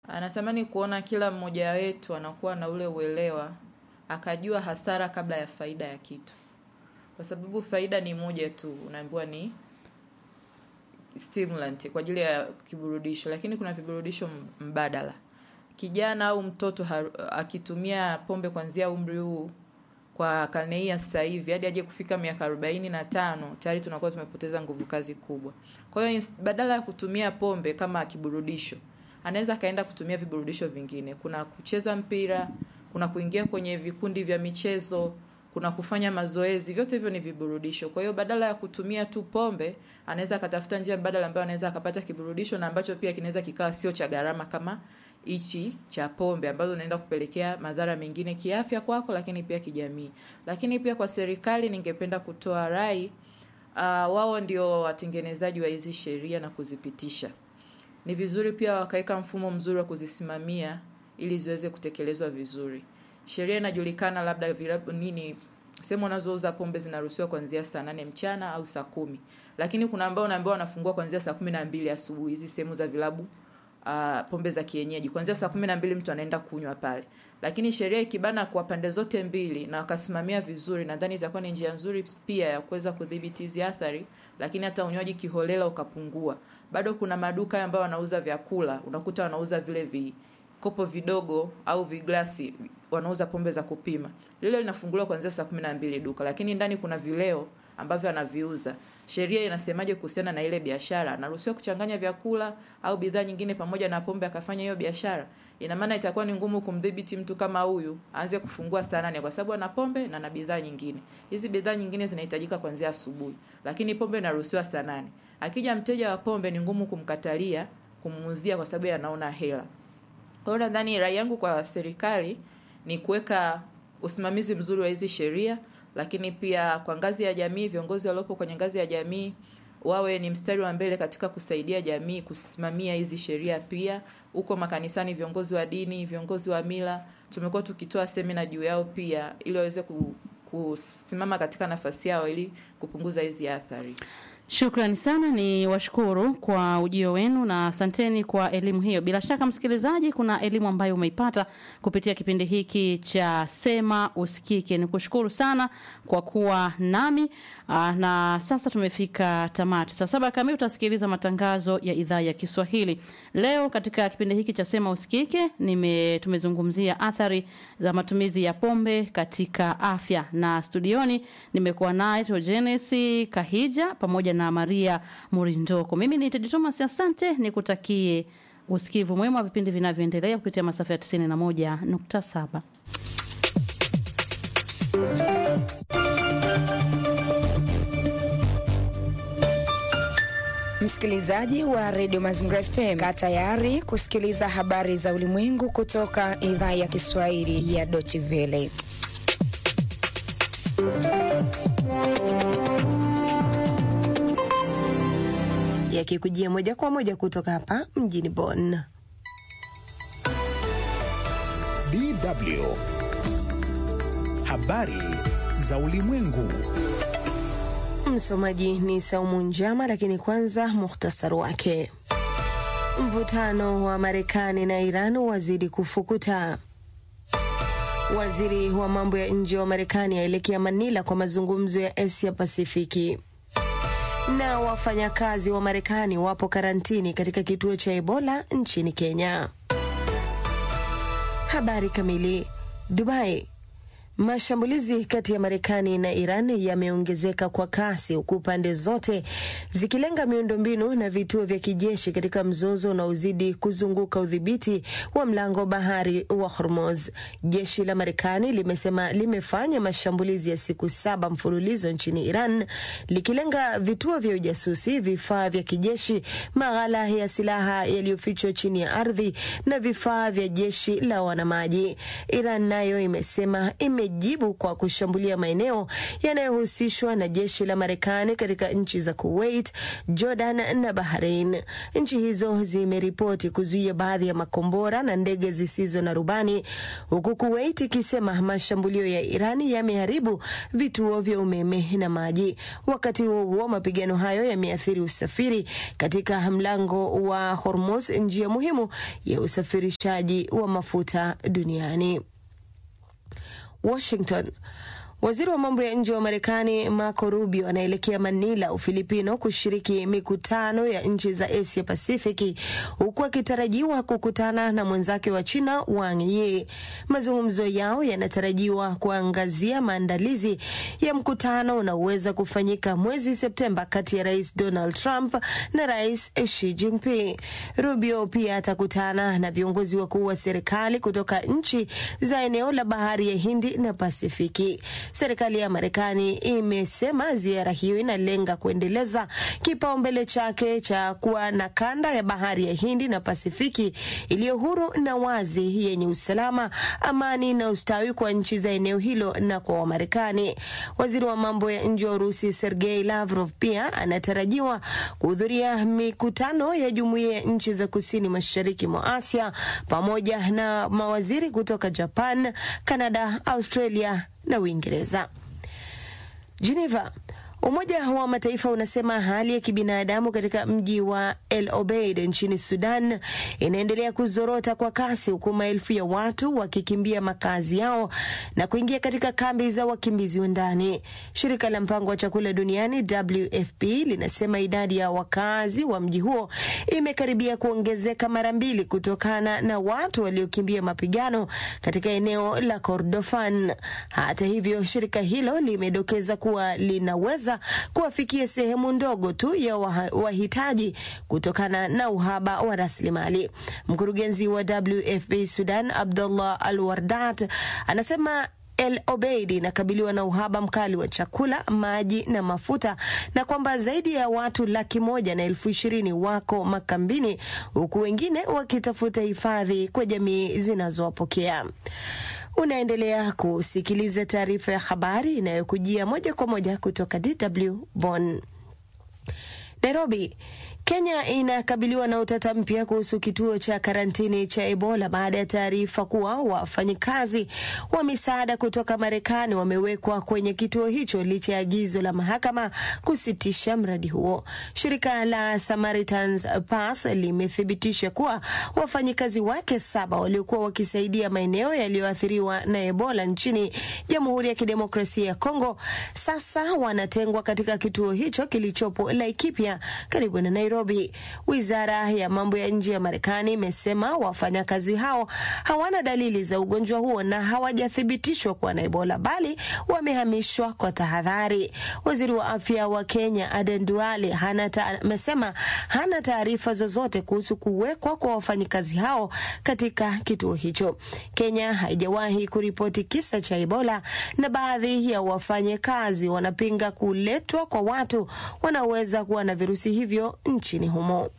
Anatamani kuona kila mmoja wetu anakuwa na ule uelewa, akajua hasara kabla ya faida ya kitu, kwa sababu faida ni moja tu, unaambiwa ni stimulant kwa ajili ya kiburudisho, lakini kuna viburudisho mbadala. Kijana au mtoto ha- akitumia pombe kuanzia umri huu kwa karne hii ya sasa hivi hadi aje kufika miaka arobaini na tano tayari tunakuwa tumepoteza nguvu kazi kubwa. Kwa hiyo ins- badala ya kutumia pombe kama kiburudisho, anaweza akaenda kutumia viburudisho vingine. Kuna kucheza mpira, kuna kuingia kwenye vikundi vya michezo, kuna kufanya mazoezi, vyote hivyo ni viburudisho. Kwa hiyo badala ya kutumia tu pombe, anaweza akatafuta njia mbadala ambayo anaweza akapata kiburudisho na ambacho pia kinaweza kikawa sio cha gharama kama hichi cha pombe ambazo unaenda kupelekea madhara mengine kiafya kwako, lakini pia kijamii. Lakini pia kwa serikali, ningependa kutoa rai uh, wao ndio watengenezaji wa hizi sheria na kuzipitisha. Ni vizuri pia wakaweka mfumo mzuri wa kuzisimamia ili ziweze kutekelezwa vizuri. Sheria inajulikana, labda vilabu nini, sehemu wanazouza pombe zinaruhusiwa kuanzia saa nane mchana au saa kumi, lakini kuna ambao unaambiwa wanafungua kuanzia saa kumi na mbili asubuhi, hizi sehemu za vilabu uh, pombe za kienyeji kuanzia saa kumi na mbili mtu anaenda kunywa pale, lakini sheria ikibana kwa pande zote mbili na wakasimamia vizuri, nadhani itakuwa ni njia nzuri pia ya kuweza kudhibiti hizi athari, lakini hata unywaji kiholela ukapungua. Bado kuna maduka ambayo wanauza vyakula, unakuta wanauza vile vikopo vidogo au viglasi, wanauza pombe za kupima. Lile linafunguliwa kuanzia saa kumi na mbili duka, lakini ndani kuna vileo ambavyo anaviuza. Sheria inasemaje kuhusiana na ile biashara? Anaruhusiwa kuchanganya vyakula au bidhaa nyingine pamoja na pombe akafanya hiyo biashara? Ina maana itakuwa ni ngumu kumdhibiti mtu kama huyu aanze kufungua saa nane kwa sababu ana pombe na na bidhaa nyingine. Hizi bidhaa nyingine zinahitajika kuanzia asubuhi, lakini pombe inaruhusiwa saa nane. Akija mteja wa pombe ni ngumu kumkatalia kumuuzia kwa sababu anaona hela. Kwa hiyo nadhani rai yangu kwa serikali ni kuweka usimamizi mzuri wa hizi sheria, lakini pia kwa ngazi ya jamii, viongozi waliopo kwenye ngazi ya jamii wawe ni mstari wa mbele katika kusaidia jamii kusimamia hizi sheria. Pia huko makanisani, viongozi wa dini, viongozi wa mila, tumekuwa tukitoa semina juu yao pia, ili waweze ku- kusimama katika nafasi yao ili kupunguza hizi athari. Shukrani sana, ni washukuru kwa ujio wenu na asanteni kwa elimu hiyo. Bila shaka, msikilizaji, kuna elimu ambayo umeipata kupitia kipindi hiki cha Sema Usikike. Ni kushukuru sana kwa kuwa nami aa, na sasa tumefika tamati. Saa saba kamili utasikiliza matangazo ya idhaa ya Kiswahili. Leo katika kipindi hiki cha Sema Usikike nime tumezungumzia athari za matumizi ya pombe katika afya, na studioni nimekuwa naye Togenes Kahija pamoja na Maria Murindoko. Mimi ni Tedi Thomas, asante, nikutakie usikivu mwema wa vipindi vinavyoendelea kupitia masafa ya 91.7. Msikilizaji wa redio Mazingira FM, kaa tayari kusikiliza habari za ulimwengu kutoka idhaa ya Kiswahili ya Deutsche Welle. yakikujia moja kwa moja kutoka hapa mjini Bonn. DW. Habari za ulimwengu. Msomaji ni Saumu Njama, lakini kwanza muhtasari wake. Mvutano wa Marekani na Iran wazidi kufukuta. Waziri wa mambo ya nje wa Marekani aelekea Manila kwa mazungumzo ya Asia Pasifiki. Na wafanyakazi wa Marekani wapo karantini katika kituo cha Ebola nchini Kenya. Habari kamili. Dubai. Mashambulizi kati ya Marekani na Iran yameongezeka kwa kasi huku pande zote zikilenga miundombinu na vituo vya kijeshi katika mzozo unaozidi kuzunguka udhibiti wa mlango bahari wa Hormuz. Jeshi la Marekani limesema limefanya mashambulizi ya siku saba mfululizo nchini Iran likilenga vituo vya ujasusi, vifaa vya kijeshi, maghala ya silaha yaliyofichwa chini ya ardhi na vifaa vya jeshi la wanamaji. Iran nayo imesema ime imejibu kwa kushambulia maeneo yanayohusishwa na jeshi la Marekani katika nchi za Kuwait, Jordan na Bahrain. Nchi hizo zimeripoti kuzuia baadhi ya makombora na ndege zisizo na rubani, huku Kuwait ikisema mashambulio ya Irani yameharibu vituo vya umeme na maji. Wakati huo huo, mapigano hayo yameathiri usafiri katika mlango wa Hormuz, njia muhimu ya usafirishaji wa mafuta duniani. Washington. Waziri wa mambo ya nje wa Marekani Marco Rubio anaelekea Manila, Ufilipino, kushiriki mikutano ya nchi za Asia Pasifiki, huku akitarajiwa kukutana na mwenzake wa China Wang Yi. Mazungumzo yao yanatarajiwa kuangazia maandalizi ya mkutano unaoweza kufanyika mwezi Septemba kati ya Rais Donald Trump na Rais Xi Jinping. Rubio pia atakutana na viongozi wakuu wa serikali kutoka nchi za eneo la bahari ya Hindi na Pasifiki. Serikali ya Marekani imesema ziara hiyo inalenga kuendeleza kipaumbele chake cha kuwa na kanda ya bahari ya Hindi na Pasifiki iliyo huru na wazi, yenye usalama, amani na ustawi kwa nchi za eneo hilo na kwa Wamarekani. Waziri wa mambo ya nje wa Urusi Sergei Lavrov pia anatarajiwa kuhudhuria mikutano ya jumuiya ya nchi za kusini mashariki mwa Asia pamoja na mawaziri kutoka Japan, Kanada, Australia na Uingereza. Geneva. Umoja wa Mataifa unasema hali ya kibinadamu katika mji wa El Obeid nchini Sudan inaendelea kuzorota kwa kasi huku maelfu ya watu wakikimbia makazi yao na kuingia katika kambi za wakimbizi wa ndani. Shirika la mpango wa chakula duniani WFP linasema idadi ya wakazi wa mji huo imekaribia kuongezeka mara mbili kutokana na watu waliokimbia mapigano katika eneo la Kordofan. Hata hivyo, shirika hilo limedokeza kuwa linaweza kuwafikia sehemu ndogo tu ya wahitaji kutokana na uhaba wa rasilimali. Mkurugenzi wa WFP Sudan, Abdullah Al Wardat, anasema El Obeid inakabiliwa na uhaba mkali wa chakula, maji na mafuta na kwamba zaidi ya watu laki moja na elfu ishirini wako makambini huku wengine wakitafuta hifadhi kwa jamii zinazowapokea. Unaendelea kusikiliza taarifa ya habari inayokujia moja kwa moja kutoka DW Bonn. Nairobi. Kenya inakabiliwa na utata mpya kuhusu kituo cha karantini cha Ebola baada ya taarifa kuwa wafanyikazi wa misaada kutoka Marekani wamewekwa kwenye kituo hicho licha ya agizo la mahakama kusitisha mradi huo. Shirika la Samaritans Pass limethibitisha kuwa wafanyikazi wake saba waliokuwa wakisaidia maeneo yaliyoathiriwa na Ebola nchini Jamhuri ya Kidemokrasia ya Kongo sasa wanatengwa katika kituo hicho kilichopo Laikipia karibu na Nairobi. Wizara ya mambo ya nje ya Marekani imesema wafanyakazi hao hawana dalili za ugonjwa huo na hawajathibitishwa kuwa na Ebola bali wamehamishwa kwa tahadhari. Waziri wa afya wa Kenya Aden Duale amesema hana taarifa zozote kuhusu kuwekwa kwa wafanyakazi hao katika kituo hicho. Kenya haijawahi kuripoti kisa cha Ebola na baadhi ya wafanyakazi wanapinga kuletwa kwa watu wanaoweza kuwa na virusi hivyo nchini humo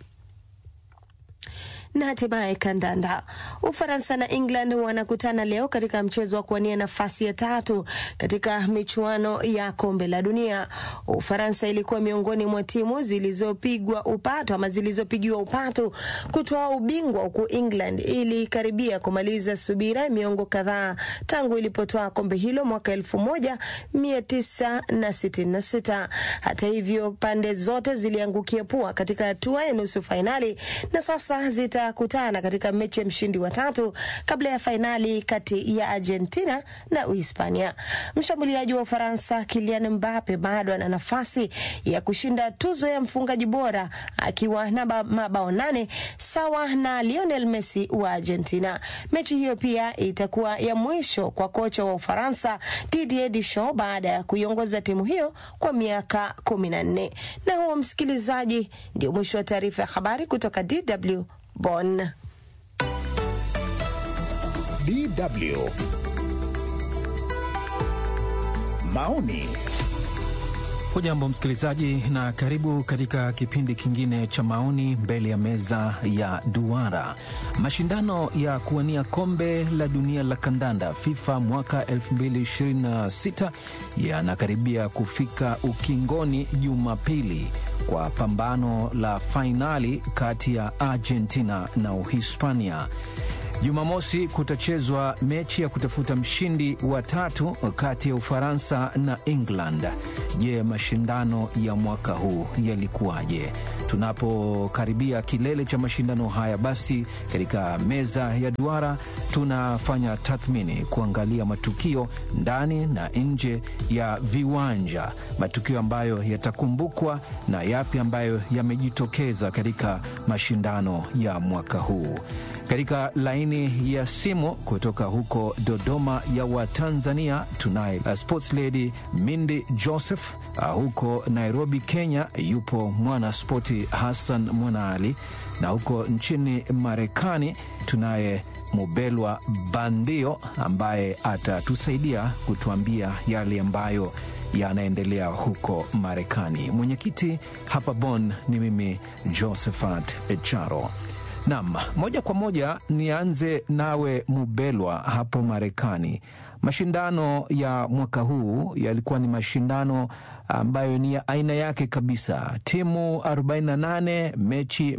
na hatimaye kandanda. Ufaransa na England wanakutana leo katika mchezo wa kuwania nafasi ya tatu katika michuano ya kombe la dunia. Ufaransa ilikuwa miongoni mwa timu zilizopigwa upato ama zilizopigiwa upato kutoa ubingwa, huku England ilikaribia kumaliza subira miongo kadhaa tangu ilipotoa kombe hilo mwaka elfu moja mia tisa na sitini na sita. Hata hivyo, pande zote ziliangukia pua katika hatua ya nusu fainali na sasa zita kutana katika mechi ya mshindi wa tatu kabla ya fainali kati ya Argentina na Uhispania. Mshambuliaji wa Ufaransa Kylian Mbappe bado ana nafasi ya kushinda tuzo ya mfungaji bora akiwa na mabao nane sawa na Lionel Messi wa Argentina. Mechi hiyo pia itakuwa ya mwisho kwa kocha wa Ufaransa Didier Deschamps baada ya kuiongoza timu hiyo kwa miaka kumi na nne. Na huo msikilizaji, ndio mwisho wa taarifa ya habari kutoka DW Bonn. DW. Maoni Hujambo msikilizaji, na karibu katika kipindi kingine cha maoni mbele ya meza ya duara. Mashindano ya kuwania kombe la dunia la kandanda FIFA mwaka 2026 yanakaribia kufika ukingoni Jumapili kwa pambano la fainali kati ya Argentina na Uhispania. Jumamosi kutachezwa mechi ya kutafuta mshindi wa tatu kati ya Ufaransa na England. Je, mashindano ya mwaka huu yalikuwaje? Tunapokaribia kilele cha mashindano haya, basi katika meza ya duara tunafanya tathmini, kuangalia matukio ndani na nje ya viwanja, matukio ambayo yatakumbukwa na yapi ambayo yamejitokeza katika mashindano ya mwaka huu. Katika laini ya simu kutoka huko Dodoma ya Watanzania tunaye uh, sports lady Mindi Joseph. Uh, huko Nairobi, Kenya yupo mwana spoti Hassan Mwanaali, na huko nchini Marekani tunaye Mubelwa Bandio ambaye atatusaidia kutuambia yale ambayo yanaendelea huko Marekani. Mwenyekiti hapa Bonn ni mimi Josephat Charo. Nam, moja kwa moja nianze nawe Mubelwa hapo Marekani. Mashindano ya mwaka huu yalikuwa ni mashindano ambayo ni ya aina yake kabisa, timu 48 mechi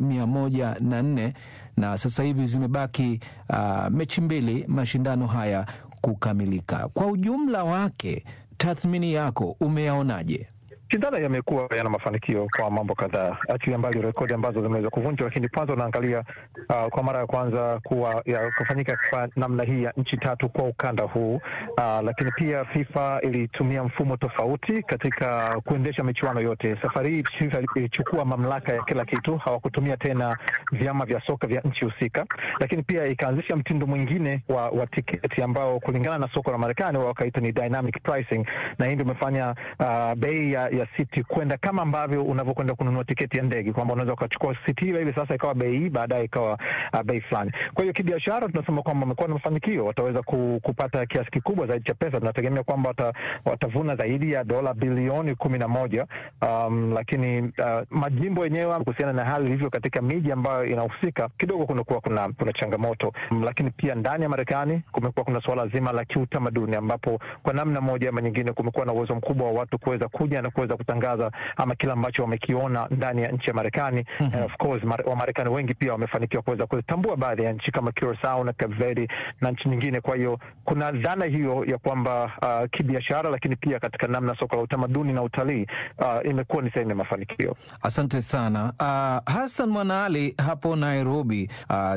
104 na sasa hivi zimebaki uh, mechi mbili mashindano haya kukamilika. Kwa ujumla wake, tathmini yako umeyaonaje? Mashindano yamekuwa yana mafanikio kwa mambo kadhaa, achilia mbali rekodi ambazo zimeweza kuvunjwa, lakini kwanza unaangalia uh, kwa mara ya kwanza kuwa ya kufanyika kwa namna hii ya nchi tatu kwa ukanda huu uh, lakini pia FIFA ilitumia mfumo tofauti katika kuendesha michuano yote. Safari hii FIFA ilichukua mamlaka ya kila kitu, hawakutumia tena vyama vya soka vya nchi husika, lakini pia ikaanzisha mtindo mwingine wa, wa tiketi ambao kulingana na soko la Marekani wakaita ni dynamic pricing, na hii ndio imefanya uh, bei ya ya siti kwenda kama ambavyo unavyokwenda kununua tiketi ya ndege, kwamba unaweza ukachukua siti ile ile sasa ikawa bei hii, baadaye ikawa uh, bei fulani. Kwa hiyo kibiashara, tunasema kwamba wamekuwa na mafanikio, wataweza ku, kupata kiasi kikubwa zaidi cha pesa. Tunategemea kwamba wata, watavuna zaidi ya dola bilioni kumi na moja. Um, lakini uh, majimbo yenyewe kuhusiana na hali ilivyo katika miji ambayo inahusika kidogo kunakuwa kuna, kuna changamoto um, lakini pia ndani ya Marekani kumekuwa kuna suala zima la kiutamaduni ambapo kwa namna moja ama nyingine kumekuwa na uwezo mkubwa wa watu kuweza kuja na kuweza kutangaza ama kile ambacho wamekiona ndani ya nchi ya Marekani. mm -hmm. Uh, of course Wamarekani wengi pia wamefanikiwa kuweza kuzitambua baadhi ya nchi kama Curacao na Cape Verde na nchi nyingine. Kwa hiyo kuna dhana hiyo ya kwamba uh, kibiashara, lakini pia katika namna soko la utamaduni na utalii uh, imekuwa ni sehemu ya mafanikio. Asante sana uh, Hassan Mwanaali hapo Nairobi. Uh,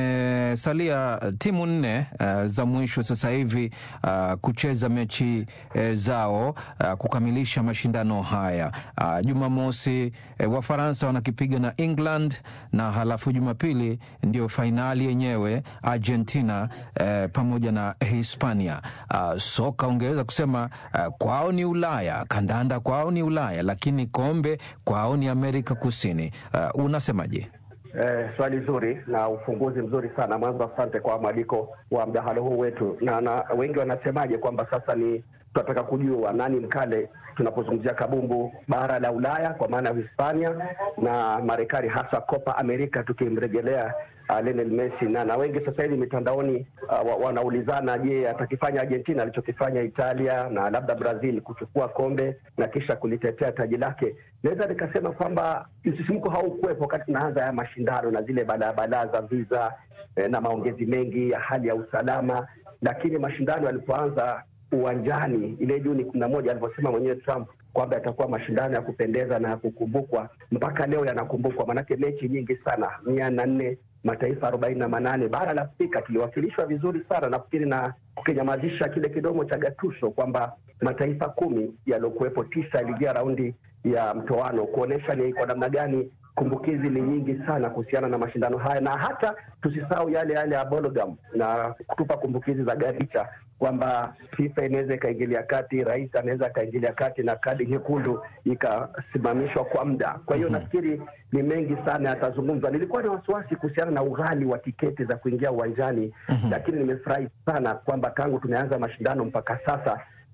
zimesalia timu nne uh, za mwisho sasa hivi uh, kucheza mechi uh, zao uh, kukamilisha mashindano haya uh, Jumamosi uh, Wafaransa wanakipiga na England na halafu Jumapili ndio fainali yenyewe Argentina uh, pamoja na Hispania. Uh, soka ungeweza kusema uh, kwao ni Ulaya, kandanda kwao ni Ulaya, lakini kombe kwao ni Amerika Kusini. Uh, unasemaje? Eh, swali zuri na ufunguzi mzuri sana. Mwanzo asante kwa mwaliko wa mdahalo huu wetu, na, na wengi wanasemaje kwamba sasa ni tunataka kujua nani mkale tunapozungumzia kabumbu bara la Ulaya kwa maana ya Hispania na Marekani, hasa Copa America tukimrejelea uh, Lionel Messi na, na wengi sasa hivi mitandaoni uh, wanaulizana, je, atakifanya Argentina alichokifanya Italia na labda Brazil kuchukua kombe na kisha kulitetea taji lake. Naweza nikasema kwamba msisimko haukuwepo wakati tunaanza ya mashindano na zile balaa za visa eh, na maongezi mengi ya hali ya usalama, lakini mashindano yalipoanza uwanjani ile Juni kumi na moja alivyosema mwenyewe Trump kwamba yatakuwa mashindano ya kupendeza na ya kukumbukwa, mpaka leo yanakumbukwa, maanake mechi nyingi sana, mia na nne mataifa arobaini na manane. Bara la Afrika tuliwakilishwa vizuri sana, nafikiri na kukinyamazisha kile kidomo cha Gattuso kwamba mataifa kumi yaliyokuwepo tisa yaliingia raundi ya mtoano, kuonyesha ni kwa namna gani kumbukizi ni nyingi sana kuhusiana na mashindano haya, na hata tusisahau yale yale ya Bologam na kutupa kumbukizi za Garicha kwamba FIFA inaweza ikaingilia kati, rais anaweza akaingilia kati na kadi nyekundu ikasimamishwa kwa muda. Kwa hiyo mm -hmm. nafikiri ni mengi sana yatazungumzwa. Nilikuwa na wasiwasi kuhusiana na ughali wa tiketi za kuingia uwanjani mm -hmm. lakini nimefurahi sana kwamba tangu tumeanza mashindano mpaka sasa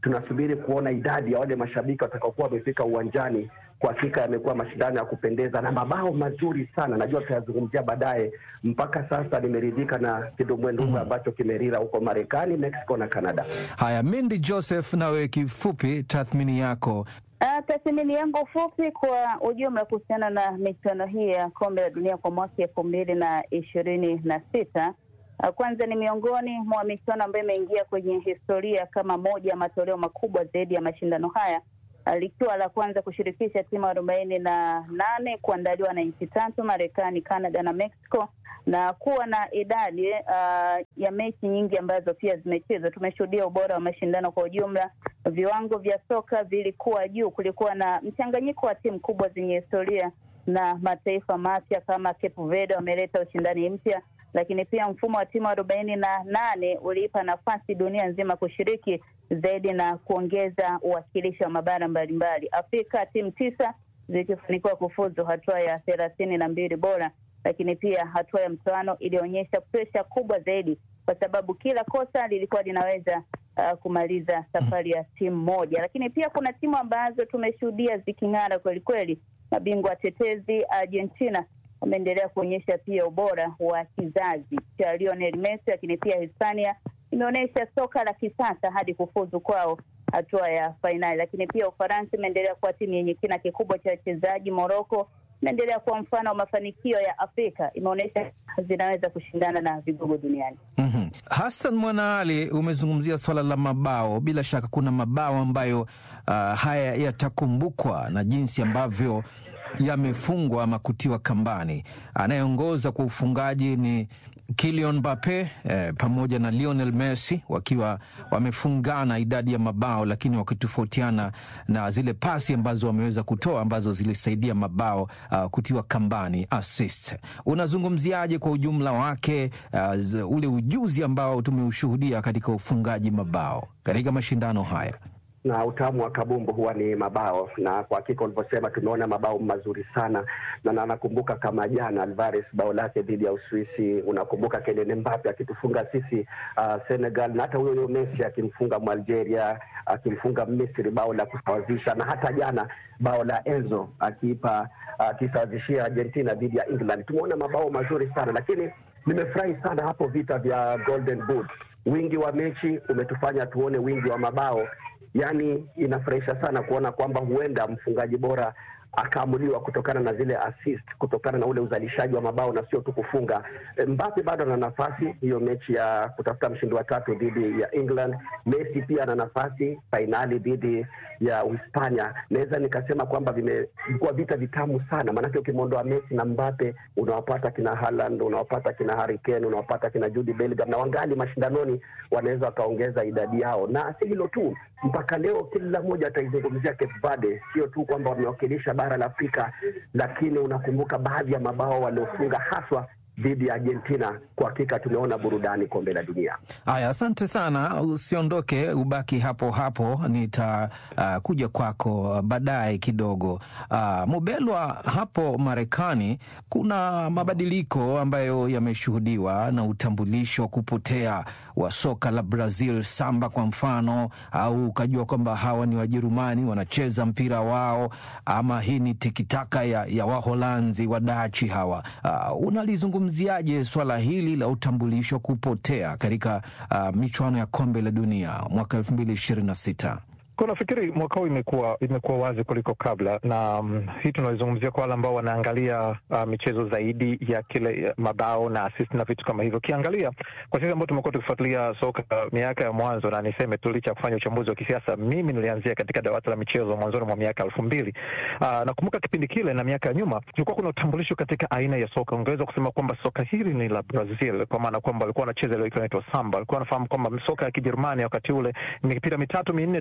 tunasubiri kuona idadi ya wale mashabiki watakaokuwa wamefika uwanjani. Kwa hakika yamekuwa mashindano ya kupendeza na mabao mazuri sana, najua tutayazungumzia baadaye. Mpaka sasa nimeridhika na kidumbwendumbwe ambacho kimerira huko Marekani, Mexico na Canada. Haya, Mindi Joseph, nawe kifupi, tathmini yako Uh, tathmini yangu fupi kwa ujumla kuhusiana na michuano hii ya kombe la dunia kwa mwaka elfu mbili na ishirini na sita uh, kwanza ni miongoni mwa michuano ambayo imeingia kwenye historia kama moja ya matoleo makubwa zaidi ya mashindano haya uh, likiwa la kwanza kushirikisha timu arobaini na nane kuandaliwa na nchi tatu Marekani, Canada na Mexico na kuwa na idadi uh, ya mechi nyingi ambazo pia zimechezwa. Tumeshuhudia ubora wa mashindano kwa ujumla, viwango vya soka vilikuwa juu. Kulikuwa na mchanganyiko wa timu kubwa zenye historia na mataifa mapya kama Cape Verde wameleta ushindani mpya, lakini pia mfumo wa timu arobaini na nane uliipa nafasi dunia nzima kushiriki zaidi na kuongeza uwakilishi wa mabara mbalimbali. Afrika timu tisa zikifanikiwa kufuzu hatua ya thelathini na mbili bora lakini pia hatua ya mtoano ilionyesha presha kubwa zaidi, kwa sababu kila kosa lilikuwa linaweza uh, kumaliza safari ya timu moja. Lakini pia kuna timu ambazo tumeshuhudia ziking'ara kweli kweli. Mabingwa watetezi Argentina wameendelea kuonyesha pia ubora wa kizazi cha Lionel Messi, lakini pia Hispania imeonyesha soka la kisasa hadi kufuzu kwao hatua ya fainali. Lakini pia Ufaransa imeendelea kuwa timu yenye kina kikubwa cha wachezaji. Moroko inaendelea kuwa mfano wa mafanikio ya Afrika, imeonyesha zinaweza kushindana na vigogo duniani. mm-hmm. Hassan Mwanaali, umezungumzia swala la mabao. Bila shaka kuna mabao ambayo uh, haya yatakumbukwa na jinsi ambavyo yamefungwa ama kutiwa kambani. Anayeongoza kwa ufungaji ni Kylian Mbappe eh, pamoja na Lionel Messi wakiwa wamefungana idadi ya mabao, lakini wakitofautiana na zile pasi ambazo wameweza kutoa ambazo zilisaidia mabao uh, kutiwa kambani assist. Unazungumziaje kwa ujumla wake uh, ule ujuzi ambao tumeushuhudia katika ufungaji mabao katika mashindano haya? na utamu wa kabumbu huwa ni mabao, na kwa hakika ulivyosema, tumeona mabao mazuri sana na na nakumbuka kama jana Alvarez bao lake dhidi ya Uswisi, unakumbuka Kylian Mbappe akitufunga sisi uh, Senegal, na hata huyo huyo Messi akimfunga Mwalgeria, akimfunga Misri bao la kusawazisha, na hata jana bao la Enzo akiipa akisawazishia uh, Argentina dhidi ya England. Tumeona mabao mazuri sana, lakini nimefurahi sana hapo vita vya Golden Boot. Wingi wa mechi umetufanya tuone wingi wa mabao Yaani, inafurahisha sana kuona kwamba huenda mfungaji bora akaamuliwa kutokana na zile assist, kutokana na ule uzalishaji wa mabao na sio tu kufunga. Mbappe bado ana nafasi hiyo mechi ya kutafuta mshindi wa tatu dhidi ya England. Messi pia ana nafasi fainali dhidi ya Uhispania. Naweza nikasema kwamba vimekuwa vita vitamu sana, maanake ukimwondoa Messi na Mbappe unawapata kina Haaland, unawapata kina Harry Kane, unawapata kina Jude Bellingham, na wangali mashindanoni wanaweza wakaongeza idadi yao, na si hilo tu, mpaka leo kila mmoja ataizungumzia Cape Verde, sio tu kwamba wamewakilisha bara la Afrika, lakini unakumbuka baadhi ya mabao waliofunga haswa dhidi ya Argentina. Kwa hakika tumeona burudani kombe la dunia. Haya, asante sana, usiondoke, ubaki hapo hapo, nitakuja uh, kwako baadaye kidogo. Uh, Mubelwa, hapo Marekani kuna mabadiliko ambayo yameshuhudiwa na utambulisho wa kupotea wa soka la Brazil, samba kwa mfano, au ukajua kwamba hawa ni Wajerumani wanacheza mpira wao, ama hii ni tikitaka ya, ya Waholanzi wadachi hawa. Uh, unalizungumziaje swala hili la utambulisho kupotea katika uh, michuano ya kombe la dunia mwaka elfu mbili ishirini na sita? Kwa nafikiri mwaka huu imekuwa imekuwa wazi kuliko kabla, na um, hii tunalizungumzia kwa wale ambao wanaangalia uh, michezo zaidi ya kile mabao na assist na vitu kama hivyo. Ukiangalia kwa sisi ambao tumekuwa tukifuatilia soka uh, miaka ya mwanzo, na niseme tu licha ya kufanya uchambuzi wa kisiasa, mimi nilianzia katika dawati la michezo mwanzoni mwa miaka elfu mbili. Uh, nakumbuka kipindi kile na miaka ya nyuma kulikuwa kuna utambulisho katika aina ya soka. Ungeweza kusema kwamba soka hili ni la Brazil, kwa maana kwamba walikuwa wanacheza ile inaitwa samba, walikuwa wanafahamu kwamba soka ya Kijerumani wakati ule mipira mitatu minne tayari amesha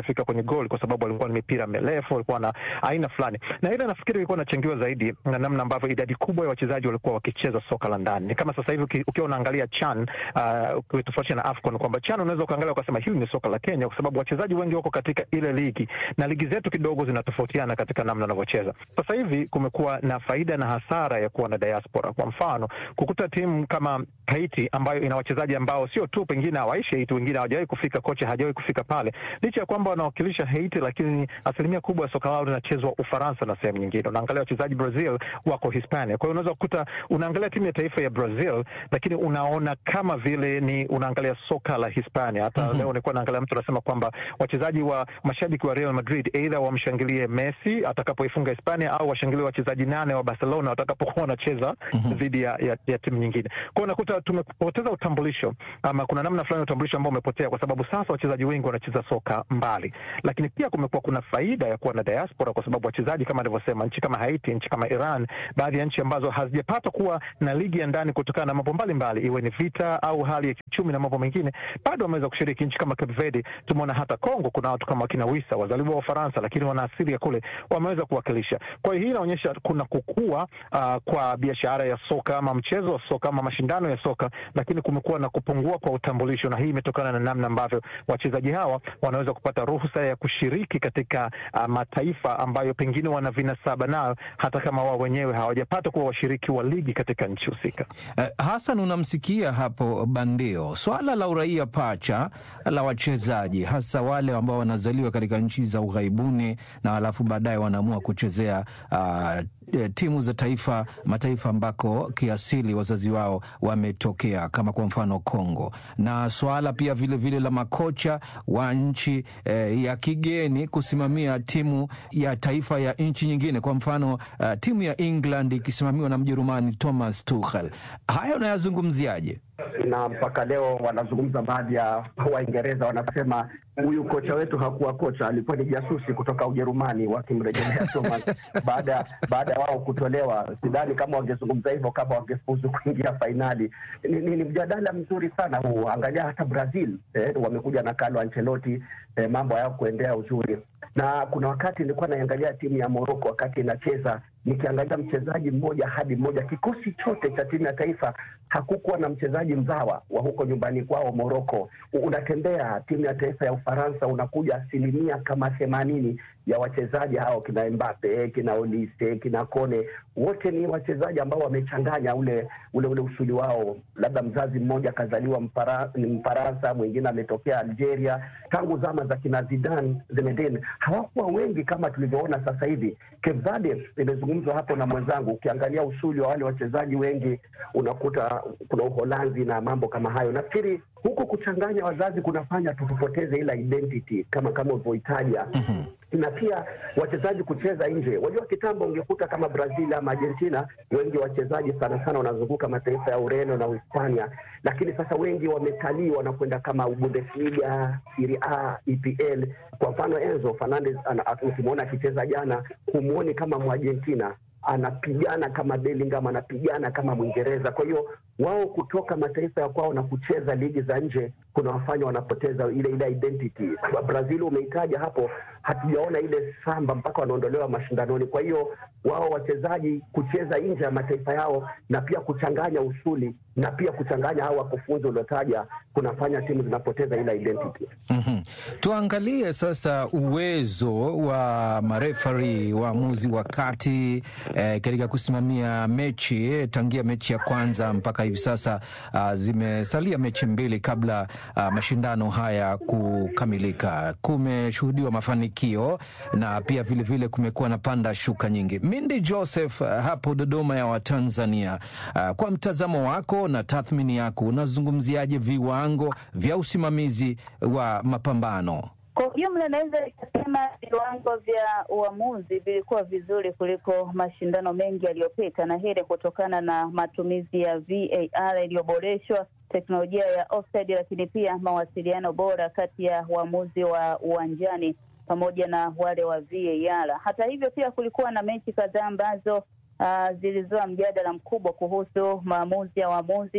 imefika kwenye goli, kwa sababu walikuwa ni mipira mirefu, walikuwa na aina fulani, na ile nafikiri ilikuwa inachangiwa zaidi na namna ambavyo idadi kubwa ya wachezaji walikuwa wakicheza soka la ndani. Ni kama sasa hivi uki- ukiwa unaangalia CHAN uh, ukitofautisha na AFCON kwamba CHAN unaweza ukaangalia ukasema hili ni soka la Kenya, kwa sababu wachezaji wengi wako katika ile ligi na ligi zetu kidogo zinatofautiana katika namna wanavyocheza. Sasa hivi kumekuwa na faida na hasara ya kuwa na diaspora. Kwa mfano, kukuta timu kama Haiti ambayo ina wachezaji ambao sio tu pengine hawaishi Haiti, wengine hawajawahi kufika, kocha hajawahi kufika pale, licha ya kwamba wanawakilisha Haiti, lakini asilimia kubwa ya soka lao linachezwa Ufaransa na sehemu nyingine. Unaangalia wachezaji Brazil wako Hispania, kwa hiyo unaweza kukuta unaangalia timu ya taifa ya Brazil, lakini unaona kama vile ni unaangalia soka la Hispania. Hata leo nilikuwa naangalia mtu anasema kwamba wachezaji wa mashabiki wa Real Madrid aidha wamshangilie Messi atakapoifunga Hispania au washangilie wachezaji nane wa Barcelona watakapokuwa wanacheza dhidi ya, ya, ya timu nyingine. Kwa hiyo unakuta tumepoteza utambulisho ama kuna namna fulani ya utambulisho ambao umepotea, kwa sababu sasa wachezaji wengi wanacheza soka mbali, lakini pia kumekuwa kuna faida ya kuwa na diaspora, kwa sababu wachezaji kama alivyosema, nchi kama Haiti, nchi kama Iran, baadhi ya nchi ambazo hazijapata kuwa na ligi ya ndani kutokana na mambo mbalimbali, iwe ni vita au hali ya kiuchumi na mambo mengine, bado wameweza kushiriki. Nchi kama Cape Verde, tumeona hata Kongo, kuna watu kama wakina Wisa wazaliwa wa Ufaransa, lakini wana asili ya kule, wameweza kuwakilisha. Kwa hiyo hii inaonyesha kuna kukua uh, kwa biashara ya soka ama mchezo wa soka ama mashindano ya soka, lakini kumekuwa na kupungua kwa utambulisho, na hii imetokana na namna ambavyo wachezaji hawa wanaweza kupata ruhusa ya kushiriki katika uh, mataifa ambayo pengine wana vinasaba nayo, hata kama wao wenyewe hawajapata kuwa washiriki wa ligi katika nchi husika. Eh, Hassan, unamsikia hapo Bandio, swala la uraia pacha la wachezaji hasa wale ambao wanazaliwa katika nchi za ughaibuni na alafu baadaye wanaamua kuchezea uh, timu za taifa mataifa ambako kiasili wazazi wao wametokea kama kwa mfano Kongo, na swala pia vilevile vile la makocha wa nchi eh, ya kigeni kusimamia timu ya taifa ya nchi nyingine, kwa mfano uh, timu ya England ikisimamiwa na Mjerumani Thomas Tuchel. Haya unayazungumziaje? na mpaka leo wanazungumza baadhi ya Waingereza wanasema huyu kocha wetu hakuwa kocha, alikuwa ni jasusi kutoka Ujerumani, wakimrejelea Thomas baada baada ya wao kutolewa. Sidhani kama wangezungumza hivyo kama wangefuzu kuingia fainali. Ni, ni, ni mjadala mzuri sana huu. Angalia hata Brazil eh, wamekuja na Carlo Ancelotti eh, mambo hayao kuendea uzuri, na kuna wakati nilikuwa naiangalia timu ya Morocco wakati inacheza nikiangalia mchezaji mmoja hadi mmoja, kikosi chote cha timu ya taifa hakukuwa na mchezaji mzawa wa huko nyumbani kwao Moroko. Unatembea timu ya taifa ya Ufaransa, unakuja asilimia kama themanini ya wachezaji hao, kina Mbappe, kina Olise, kina Kone, wote ni wachezaji ambao wamechanganya ule ule ule usuli wao. Labda mzazi mmoja akazaliwa Mpara, ni Mfaransa, mwingine ametokea Algeria. Tangu zama za kina Zidane, Zinedine hawakuwa wengi kama tulivyoona sasa hivi. Cape Verde imezungumzwa hapo na mwenzangu, ukiangalia usuli wa wale wachezaji wengi unakuta kuna Uholanzi na mambo kama hayo. Nafikiri huku kuchanganya wazazi kunafanya tupoteze ile identity kama kama ulivyoitaja na pia wachezaji kucheza nje. Wajua, kitambo ungekuta kama Brazil ama Argentina, wengi wachezaji sana sana wanazunguka mataifa ya Ureno na Uhispania, lakini sasa wengi wametalii, wanakwenda kama Bundesliga, Serie A, EPL. Kwa mfano Enzo Fernandez, ukimwona akicheza jana, humwoni kama Mwargentina anapigana kama Bellingham, anapigana kama Mwingereza. Kwa hiyo wao kutoka mataifa ya kwao na kucheza ligi za nje kunawafanya wanapoteza ile ile identity. Brazil umeitaja hapo, hatujaona ile samba mpaka wanaondolewa mashindanoni. Kwa hiyo wao wachezaji kucheza nje ya mataifa yao na pia kuchanganya usuli na pia kuchanganya hao wakufunzi uliotaja kunafanya timu zinapoteza ile identity. Mhm. Tuangalie sasa uwezo wa marefari waamuzi wa kati eh, katika kusimamia mechi eh, tangia mechi ya kwanza mpaka hivi sasa ah, zimesalia mechi mbili kabla ah, mashindano haya kukamilika. Kumeshuhudiwa mafanikio na pia vilevile kumekuwa na panda shuka nyingi. Mindi Joseph ah, hapo Dodoma ya Watanzania, ah, kwa mtazamo wako na tathmini yako unazungumziaje viwango vya usimamizi wa mapambano? Kwa ujumla naweza nikasema viwango vya uamuzi vilikuwa vizuri kuliko mashindano mengi yaliyopita, na hili kutokana na matumizi ya VAR iliyoboreshwa, teknolojia ya offside, lakini pia mawasiliano bora kati ya waamuzi wa uwanjani pamoja na wale wa VAR. Hata hivyo, pia kulikuwa na mechi kadhaa ambazo uh, zilizoa mjadala mkubwa kuhusu maamuzi ya waamuzi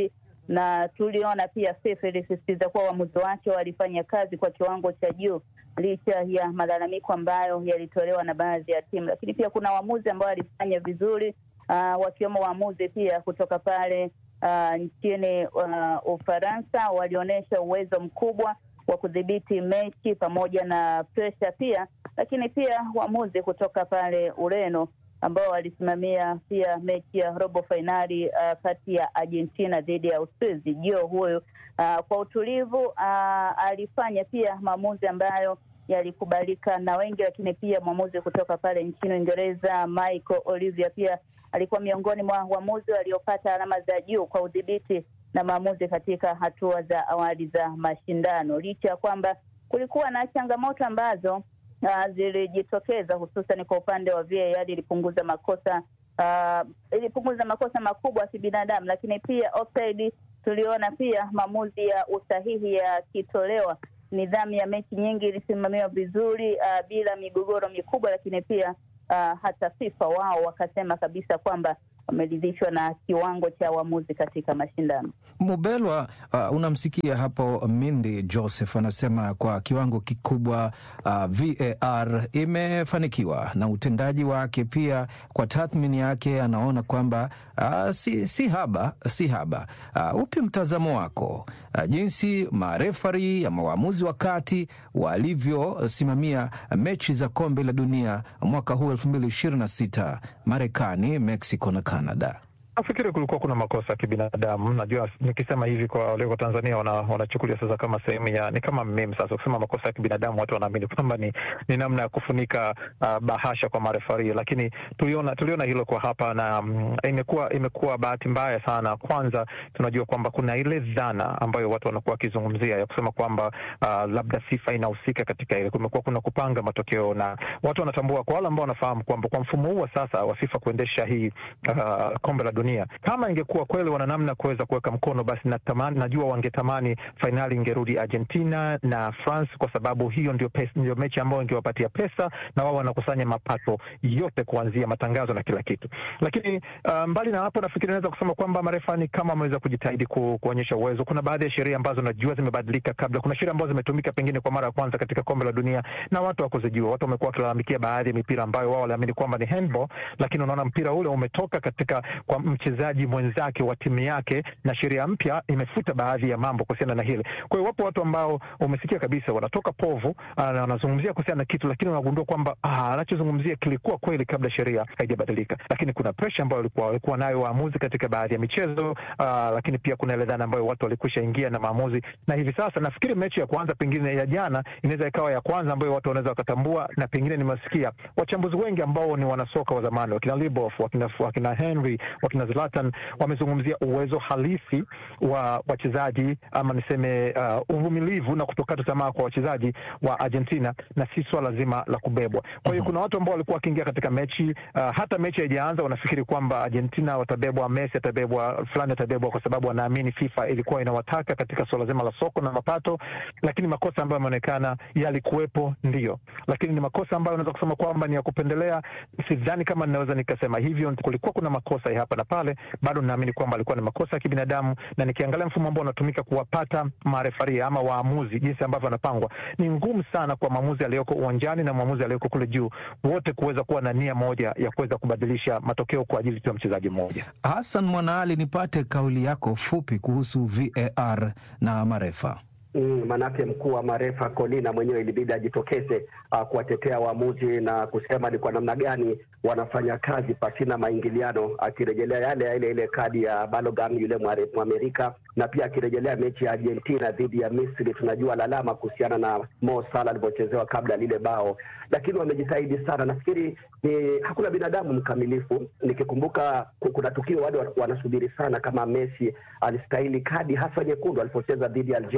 na tuliona pia FIFA ilisisitiza kuwa uamuzi wake walifanya kazi kwa kiwango cha juu licha ya malalamiko ambayo yalitolewa na baadhi ya timu, lakini pia kuna waamuzi ambao walifanya vizuri uh, wakiwemo waamuzi pia kutoka pale uh, nchini uh, Ufaransa walionyesha uwezo mkubwa wa kudhibiti mechi pamoja na presha pia, lakini pia waamuzi kutoka pale Ureno ambao walisimamia pia mechi ya robo fainali uh, kati ya Argentina dhidi ya Uswizi. Jo huyu uh, kwa utulivu uh, alifanya pia maamuzi ambayo yalikubalika na wengi, lakini pia mwamuzi kutoka pale nchini Uingereza Michael Olivier pia alikuwa miongoni mwa waamuzi waliopata alama za juu kwa udhibiti na maamuzi katika hatua za awali za mashindano, licha ya kwamba kulikuwa na changamoto ambazo uh, zilijitokeza hususan kwa upande wa VAR. Ilipunguza makosa uh, ilipunguza makosa makubwa ya kibinadamu, lakini pia offside, tuliona pia maamuzi ya usahihi yakitolewa. Nidhamu ya mechi nyingi ilisimamiwa vizuri uh, bila migogoro mikubwa, lakini pia uh, hata FIFA wao wakasema kabisa kwamba wameridhishwa na kiwango cha uamuzi katika mashindano. Mubelwa, uh, unamsikia hapo Mindi Joseph anasema kwa kiwango kikubwa uh, VAR imefanikiwa na utendaji wake pia, kwa tathmini yake anaona kwamba uh, si, si haba si haba. Uh, upi mtazamo wako uh, jinsi marefari ama waamuzi wa kati walivyosimamia mechi za kombe la dunia mwaka huu elfu mbili ishirini na sita Marekani, Mexico na Canada? Nafikiri kulikuwa kuna makosa ya kibinadamu. Najua nikisema hivi kwa walioko Tanzania wanachukulia wana sasa kama sehemu ya ni kama meme. Sasa kusema makosa ya kibinadamu, watu wanaamini kwamba ni, ni namna ya kufunika uh, bahasha kwa marefari, lakini tuliona tuliona hilo kwa hapa na um, imekuwa imekuwa bahati mbaya sana. Kwanza tunajua kwamba kuna ile dhana ambayo watu wanakuwa wakizungumzia ya kusema kwamba uh, labda FIFA inahusika katika ile. Kumekuwa kuna kupanga matokeo na watu wanatambua, kwa wale ambao wanafahamu kwamba kwa mfumo huu wa sasa wa FIFA kuendesha hii uh, kombe la dunia kama ingekuwa kweli wana namna kuweza kuweka mkono, basi natamani, najua wangetamani fainali ingerudi Argentina na France, kwa sababu hiyo ndio, pesa, ndio mechi ambayo ingewapatia pesa na wao wanakusanya mapato yote kuanzia matangazo na kila kitu. Lakini uh, mbali na hapo, nafikiri naweza kusema kwamba marefani kama wameweza kujitahidi ku, kuonyesha uwezo. Kuna baadhi ya sheria ambazo najua zimebadilika kabla. Kuna sheria ambazo zimetumika pengine kwa mara ya kwanza katika kombe la dunia na watu wakuzijua. Watu wamekuwa wakilalamikia baadhi ya mipira ambayo wao waliamini kwamba ni handball, lakini unaona mpira ule umetoka katika kwa mchezaji mwenzake wa timu yake, na sheria mpya imefuta baadhi ya mambo kuhusiana na hili. Kwa hiyo wapo watu ambao umesikia kabisa wanatoka povu, wanazungumzia kuhusiana na kitu, lakini wanagundua kwamba anachozungumzia kilikuwa kweli kabla sheria haijabadilika. Lakini kuna presha ambayo walikuwa walikuwa nayo waamuzi katika baadhi ya michezo aa, lakini pia kuna ile dhana ambayo watu walikwisha ingia na maamuzi, na hivi sasa nafikiri mechi ya kwanza pengine ya jana inaweza ikawa ya kwanza ambayo watu wanaweza wakatambua, na pengine nimesikia wachambuzi wengi ambao ni wanasoka wa zamani wakina Liboff, wakina, wakina Henry, wakina Zlatan wamezungumzia uwezo halisi wa wachezaji ama niseme uh, uvumilivu na kutokata tamaa kwa wachezaji wa Argentina na si swala zima la kubebwa. Kwa hiyo kuna watu ambao walikuwa wakiingia katika mechi uh, hata mechi haijaanza wanafikiri kwamba Argentina watabebwa, Messi atabebwa, fulani atabebwa, kwa sababu wanaamini FIFA ilikuwa inawataka katika swala zima la soko na mapato. Lakini makosa ambayo yameonekana yalikuwepo, ndio, lakini ni makosa ambayo unaweza kusema kwamba ni ya kupendelea. Sidhani kama ninaweza nikasema hivyo. Kulikuwa kuna makosa ya hapa na pale bado naamini kwamba alikuwa ni makosa ya kibinadamu, na nikiangalia mfumo ambao unatumika kuwapata marefaria ama waamuzi, jinsi ambavyo wanapangwa, ni ngumu sana kwa mwamuzi aliyoko uwanjani na mwamuzi aliyoko kule juu, wote kuweza kuwa na nia moja ya kuweza kubadilisha matokeo kwa ajili tu ya mchezaji mmoja. Hassan Mwanaali, nipate kauli yako fupi kuhusu VAR na marefa. Mm, manake mkuu wa marefa Kolina mwenyewe ilibidi ajitokeze uh, kuwatetea waamuzi na kusema ni kwa namna gani wanafanya kazi pasina maingiliano, akirejelea yale ya ile ile kadi ya Balogun yule Mwamerika, na pia akirejelea mechi ya Argentina dhidi ya Misri. Tunajua lalama kuhusiana na Mo Salah alivyochezewa kabla lile bao, lakini wamejitahidi sana. Nafikiri ni hakuna binadamu mkamilifu. Nikikumbuka kuna tukio wale wanasubiri sana kama Messi alistahili kadi hasa nyekundu alipocheza dhidi ya Algeria. mm -hmm.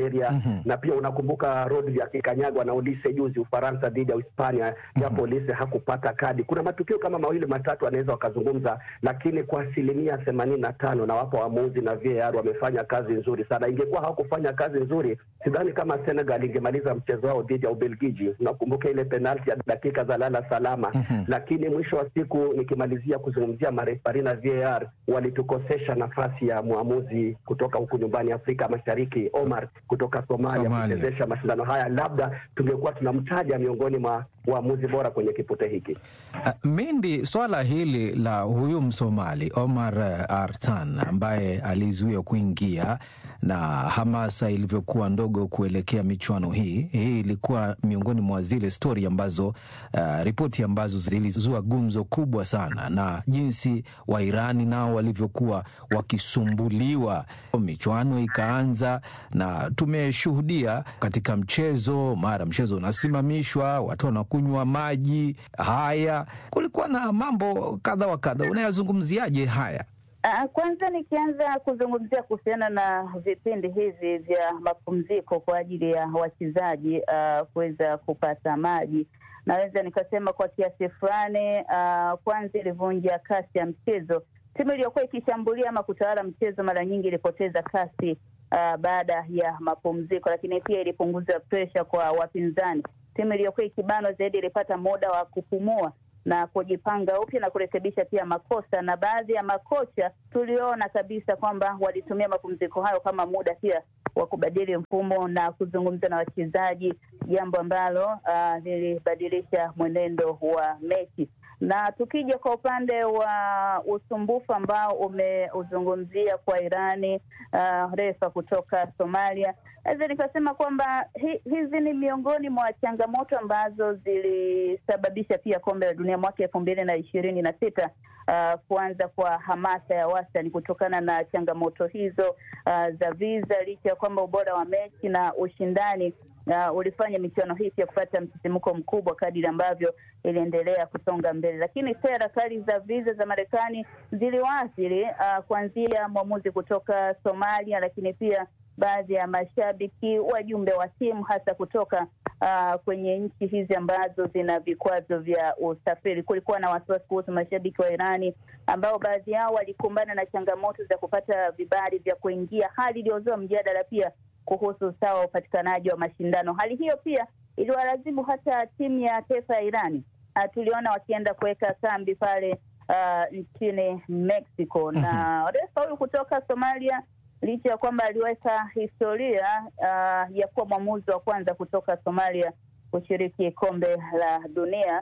mm-hmm. na pia unakumbuka Rodri akikanyagwa na Olise juzi Ufaransa dhidi ya Hispania japo mm-hmm. Olise hakupata kadi. Kuna matukio kama mawili matatu anaweza wakazungumza, lakini kwa asilimia themanini na tano na wapo waamuzi na VAR wamefanya kazi nzuri sana. Ingekuwa hawakufanya kazi nzuri, sidhani kama Senegal ingemaliza mchezo wao dhidi ya Ubelgiji. Unakumbuka ile penalti ya dakika za lala salama mm-hmm. lakini mwisho wa siku nikimalizia kuzungumzia marefari na VAR walitukosesha nafasi ya mwamuzi kutoka huku nyumbani Afrika Mashariki, Omar kutoka Somalia, Somalia. kuchezesha mashindano haya, labda tungekuwa tunamtaja miongoni mwa waamuzi bora kwenye kipute hiki. Uh, Mindi, swala hili la huyu Msomali Omar uh, Artan ambaye alizuia kuingia na hamasa ilivyokuwa ndogo kuelekea michuano hii, hii ilikuwa miongoni mwa zile stori ambazo uh, ripoti ambazo zilizua gumzo kubwa sana, na jinsi Wairani nao walivyokuwa wakisumbuliwa. Michuano ikaanza na tumeshuhudia katika mchezo, mara mchezo unasimamishwa, watu wanakunywa maji. Haya, kulikuwa na mambo kadha wa kadha. Unayazungumziaje haya? Uh, kwanza nikianza kuzungumzia kuhusiana na vipindi hivi vya mapumziko kwa ajili ya wachezaji uh, kuweza kupata maji, naweza nikasema kwa kiasi fulani uh, kwanza ilivunja kasi ya mchezo. Timu iliyokuwa ikishambulia ama kutawala mchezo mara nyingi ilipoteza kasi uh, baada ya mapumziko, lakini pia ilipunguza presha kwa wapinzani. Timu iliyokuwa ikibanwa zaidi ilipata muda wa kupumua na kujipanga upya na kurekebisha pia makosa, na baadhi ya makocha tuliona kabisa kwamba walitumia mapumziko hayo kama muda pia wa kubadili mfumo na kuzungumza na wachezaji, jambo ambalo uh, lilibadilisha mwenendo wa mechi. Na tukija kwa upande wa usumbufu ambao umeuzungumzia kwa Irani, uh, refa kutoka Somalia, naweza nikasema kwamba hi, hizi ni miongoni mwa changamoto ambazo zilisababisha pia kombe la dunia mwaka elfu mbili na ishirini na sita uh, kuanza kwa hamasa ya wastani kutokana na changamoto hizo uh, za visa, licha ya kwamba ubora wa mechi na ushindani uh, ulifanya michuano hii pia kupata msisimko mkubwa kadiri ambavyo iliendelea kusonga mbele, lakini sera kali za viza za Marekani ziliwaathiri uh, kuanzia mwamuzi kutoka Somalia, lakini pia baadhi ya mashabiki, wajumbe wa timu hasa kutoka uh, kwenye nchi hizi ambazo zina vikwazo vya usafiri. Kulikuwa na wasiwasi kuhusu mashabiki wa Irani ambao baadhi yao walikumbana na changamoto za kupata vibali vya kuingia, hali iliyozua mjadala pia kuhusu usawa wa upatikanaji wa mashindano. Hali hiyo pia iliwalazimu hata timu ya taifa ya Irani uh, tuliona wakienda kuweka kambi pale uh, nchini Mexico na refa huyu kutoka Somalia licha ya kwamba aliweka historia uh, ya kuwa mwamuzi wa kwanza kutoka Somalia kushiriki kombe la dunia,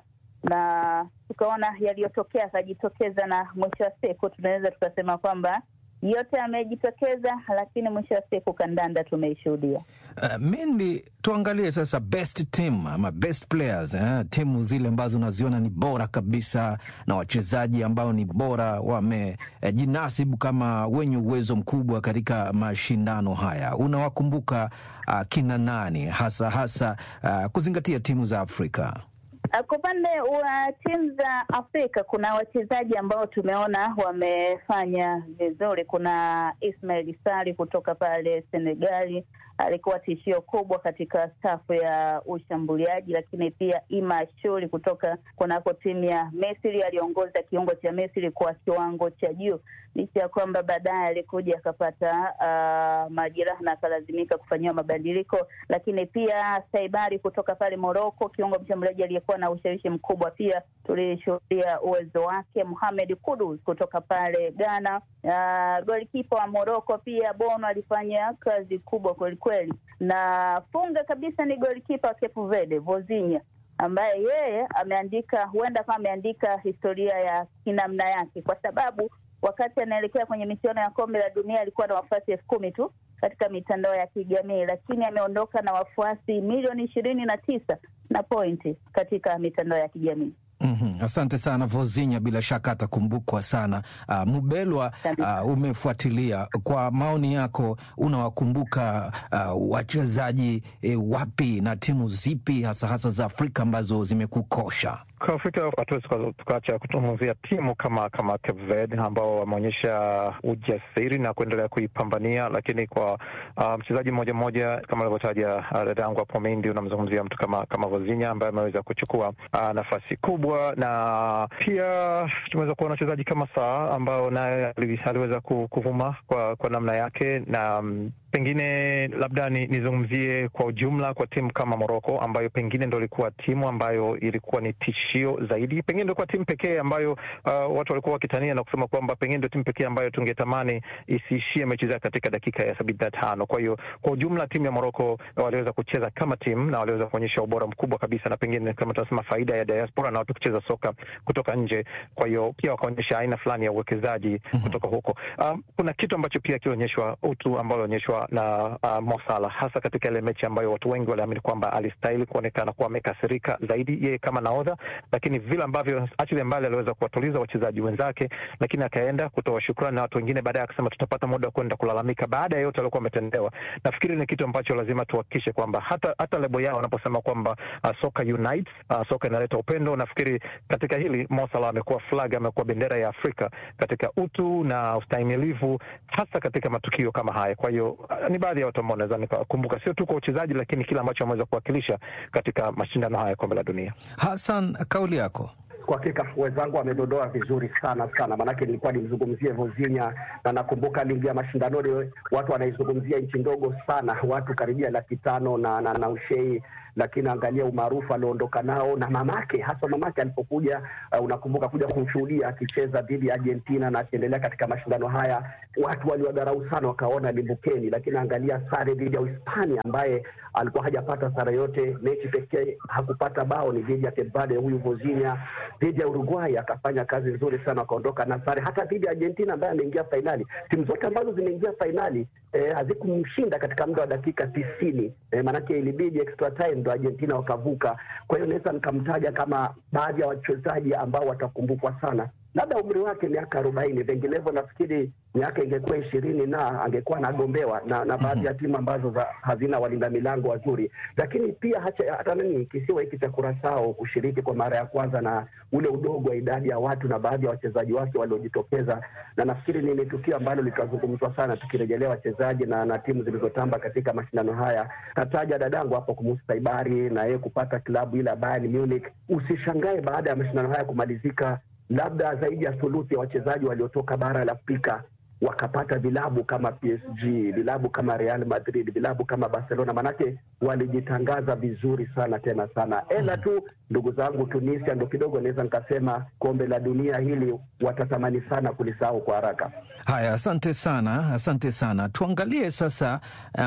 na tukaona yaliyotokea akajitokeza, na mwisho wa siku tunaweza tukasema kwamba yote yamejitokeza, lakini mwisho wa siku kandanda tumeishuhudia. Uh, Mendi, tuangalie sasa best team ama best players eh, timu zile ambazo unaziona ni bora kabisa na wachezaji ambao ni bora wamejinasibu eh, kama wenye uwezo mkubwa katika mashindano haya. Unawakumbuka uh, kina nani hasa hasa uh, kuzingatia timu za Afrika? Kwa upande wa timu za Afrika kuna wachezaji ambao tumeona wamefanya vizuri. Kuna Ismail Sari kutoka pale Senegali, alikuwa tishio kubwa katika safu ya ushambuliaji, lakini pia Ima Shuri kutoka kunako timu ya Misri, aliongoza kiungo cha Misri kwa kiwango cha juu, licha ya kwamba baadaye alikuja akapata uh, majeraha na akalazimika kufanyiwa mabadiliko. Lakini pia Saibari kutoka pale Moroko, kiungo mshambuliaji aliyekuwa na ushawishi mkubwa, pia tulishuhudia uwezo wake. Mohamed Kudus kutoka pale Ghana, uh, golikipa wa Moroko pia Bono alifanya kazi kubwa kwelikweli, na funga kabisa ni golikipa wa Cape Verde Vozinha ambaye yeye ameandika huenda kama ameandika historia ya kinamna yake, kwa sababu wakati anaelekea kwenye michuano ya kombe la dunia alikuwa na wafuasi elfu kumi tu katika mitandao ya kijamii, lakini ameondoka na wafuasi milioni ishirini na tisa na pointi katika mitandao ya kijamii. Mm-hmm. Asante sana Vozinya, bila shaka atakumbukwa sana. Uh, Mubelwa, uh, umefuatilia kwa maoni yako, unawakumbuka uh, wachezaji eh, wapi na timu zipi hasa hasa za Afrika ambazo zimekukosha? kwa Afrika hatuwezi tukaacha kuzungumzia timu kama kama Cape Verde ambao wameonyesha ujasiri na kuendelea kuipambania, lakini kwa uh, mchezaji mmoja mmoja kama alivyotaja dada yangu hapo Mendi, unamzungumzia mtu kama kama Vozinha ambaye ameweza kuchukua uh, nafasi kubwa, na pia tumeweza kuona wachezaji kama Saa ambao naye aliweza kuvuma kwa, kwa namna yake na um, pengine labda nizungumzie ni kwa ujumla kwa timu kama Moroko ambayo pengine ndo ilikuwa timu ambayo ilikuwa ni tishio zaidi, pengine ndo ilikuwa timu pekee ambayo uh, watu walikuwa wakitania na kusema kwamba pengine ndo timu pekee ambayo tungetamani isiishie mechi zake katika dakika ya sabini na tano. Kwa hiyo kwa ujumla timu ya Moroko waliweza kucheza kama timu na waliweza kuonyesha ubora mkubwa kabisa, na pengine kama tunasema faida ya diaspora na watu kucheza soka kutoka nje. Kwa hiyo pia wakaonyesha aina fulani ya uwekezaji kutoka huko. Um, kuna kitu ambacho pia kilionyeshwa utu ambao alionyeshwa na uh, Mo Salah hasa katika ile mechi ambayo watu wengi waliamini kwamba alistahili kuonekana kuwa amekasirika zaidi yeye kama nahodha, lakini vile ambavyo achilia mbali aliweza kuwatuliza wachezaji wenzake, lakini akaenda kutoa shukrani na watu wengine baadaye akasema tutapata muda wa kwenda kulalamika baada ya yote aliokuwa ametendewa. Nafikiri ni kitu ambacho lazima tuhakikishe kwamba hata hata lebo yao wanaposema kwamba uh, soka unites, uh, soka inaleta upendo. Nafikiri katika hili Mo Salah amekuwa flag, amekuwa bendera ya Afrika katika utu na ustahimilivu, hasa katika matukio kama haya. Kwa hiyo uh, ni baadhi ya watu ambao naweza nikakumbuka, sio tu kwa uchezaji, lakini kile ambacho ameweza kuwakilisha katika mashindano haya ya kombe la dunia. Hassan, kauli yako. Kwa hakika wenzangu wamedodoa vizuri sana sana, maanake nilikuwa nimzungumzie Vozinha na nakumbuka aliingia mashindanoni, watu wanaizungumzia nchi ndogo sana, watu karibia laki tano na, na, na ushei lakini angalia umaarufu alioondoka nao na mamake, hasa mamake alipokuja, uh, unakumbuka kuja kumshuhudia akicheza dhidi ya Argentina na akiendelea katika mashindano haya, watu waliwadharau sana, wakaona limbukeni, lakini angalia sare dhidi ya Uhispania ambaye alikuwa hajapata sare yote. Mechi pekee hakupata bao ni dhidi ya Cape Verde, huyu Vozinha. Dhidi ya Uruguay akafanya kazi nzuri sana, akaondoka na sare. Hata dhidi ya Argentina ambaye ameingia fainali, timu zote ambazo zimeingia fainali eh, hazikumshinda katika muda wa dakika tisini eh, maanake ilibidi extra time ndo Argentina wakavuka. Kwa hiyo naweza nikamtaja kama baadhi ya wachezaji ambao watakumbukwa sana labda umri wake miaka arobaini, vinginevyo nafikiri miaka ingekuwa ishirini na angekuwa anagombewa na, na baadhi ya timu ambazo za, hazina walinda milango wazuri. Lakini pia hacha, hata nini kisiwa hiki cha Kurasao kushiriki kwa mara ya kwanza na ule udogo wa idadi ya watu na baadhi ya wachezaji wake waliojitokeza, na nafikiri ni, ni tukio ambalo litazungumzwa sana tukirejelea wachezaji na, na timu zilizotamba katika mashindano haya. Kataja dadangu hapo Kumusi Saibari na yeye kupata klabu ile ya Bayern Munich. Usishangae baada ya mashindano haya kumalizika labda zaidi ya thuluthi ya wachezaji waliotoka bara la Afrika wakapata vilabu kama PSG, vilabu kama Real Madrid, vilabu kama Barcelona, manake walijitangaza vizuri sana tena sana. Ela tu ndugu zangu, Tunisia ndo kidogo naweza nikasema kombe la dunia hili watatamani sana kulisahau kwa haraka. Haya, asante sana, asante sana. Tuangalie sasa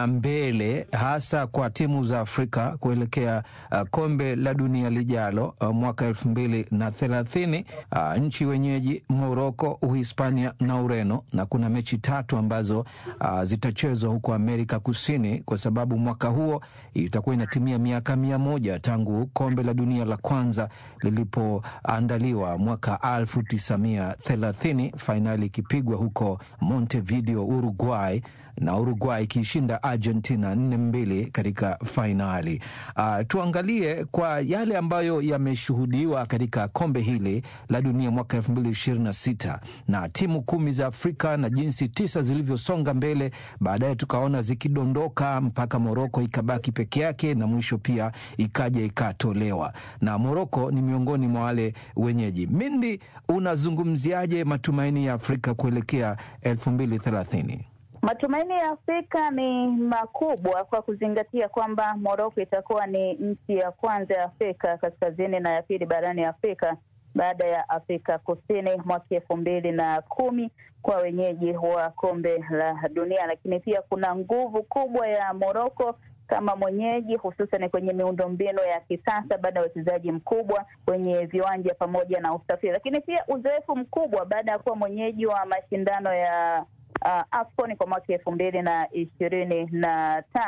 mbele, hasa kwa timu za Afrika kuelekea uh, kombe la dunia lijalo uh, mwaka elfu mbili na thelathini. Uh, nchi wenyeji Moroko, Uhispania na Ureno, na kuna mechi tatu ambazo uh, zitachezwa huko Amerika Kusini, kwa sababu mwaka huo itakuwa inatimia miaka mia moja tangu kombe la dunia la kwanza lilipoandaliwa mwaka elfu tisa mia thelathini, fainali ikipigwa huko Montevideo, Uruguay na Uruguay ikiishinda Argentina nne mbili katika fainali. Uh, tuangalie kwa yale ambayo yameshuhudiwa katika kombe hili la dunia mwaka elfu mbili ishirini na sita na timu kumi za Afrika na jinsi tisa zilivyosonga mbele, baadaye tukaona zikidondoka mpaka Moroko ikabaki peke yake na mwisho pia ikaja ikatolewa, na Moroko ni miongoni mwa wale wenyeji. Mindi, unazungumziaje matumaini ya Afrika kuelekea elfu mbili thelathini? Matumaini ya Afrika ni makubwa kwa kuzingatia kwamba Moroko itakuwa ni nchi ya kwanza ya Afrika kaskazini na ya pili barani Afrika baada ya Afrika Kusini mwaka elfu mbili na kumi kwa wenyeji wa kombe la dunia. Lakini pia kuna nguvu kubwa ya Moroko kama mwenyeji, hususan kwenye miundombinu ya kisasa baada ya uwekezaji mkubwa kwenye viwanja pamoja na usafiri, lakini pia uzoefu mkubwa baada ya kuwa mwenyeji wa mashindano ya Uh, AFCON kwa mwaka elfu mbili na ishirini na tano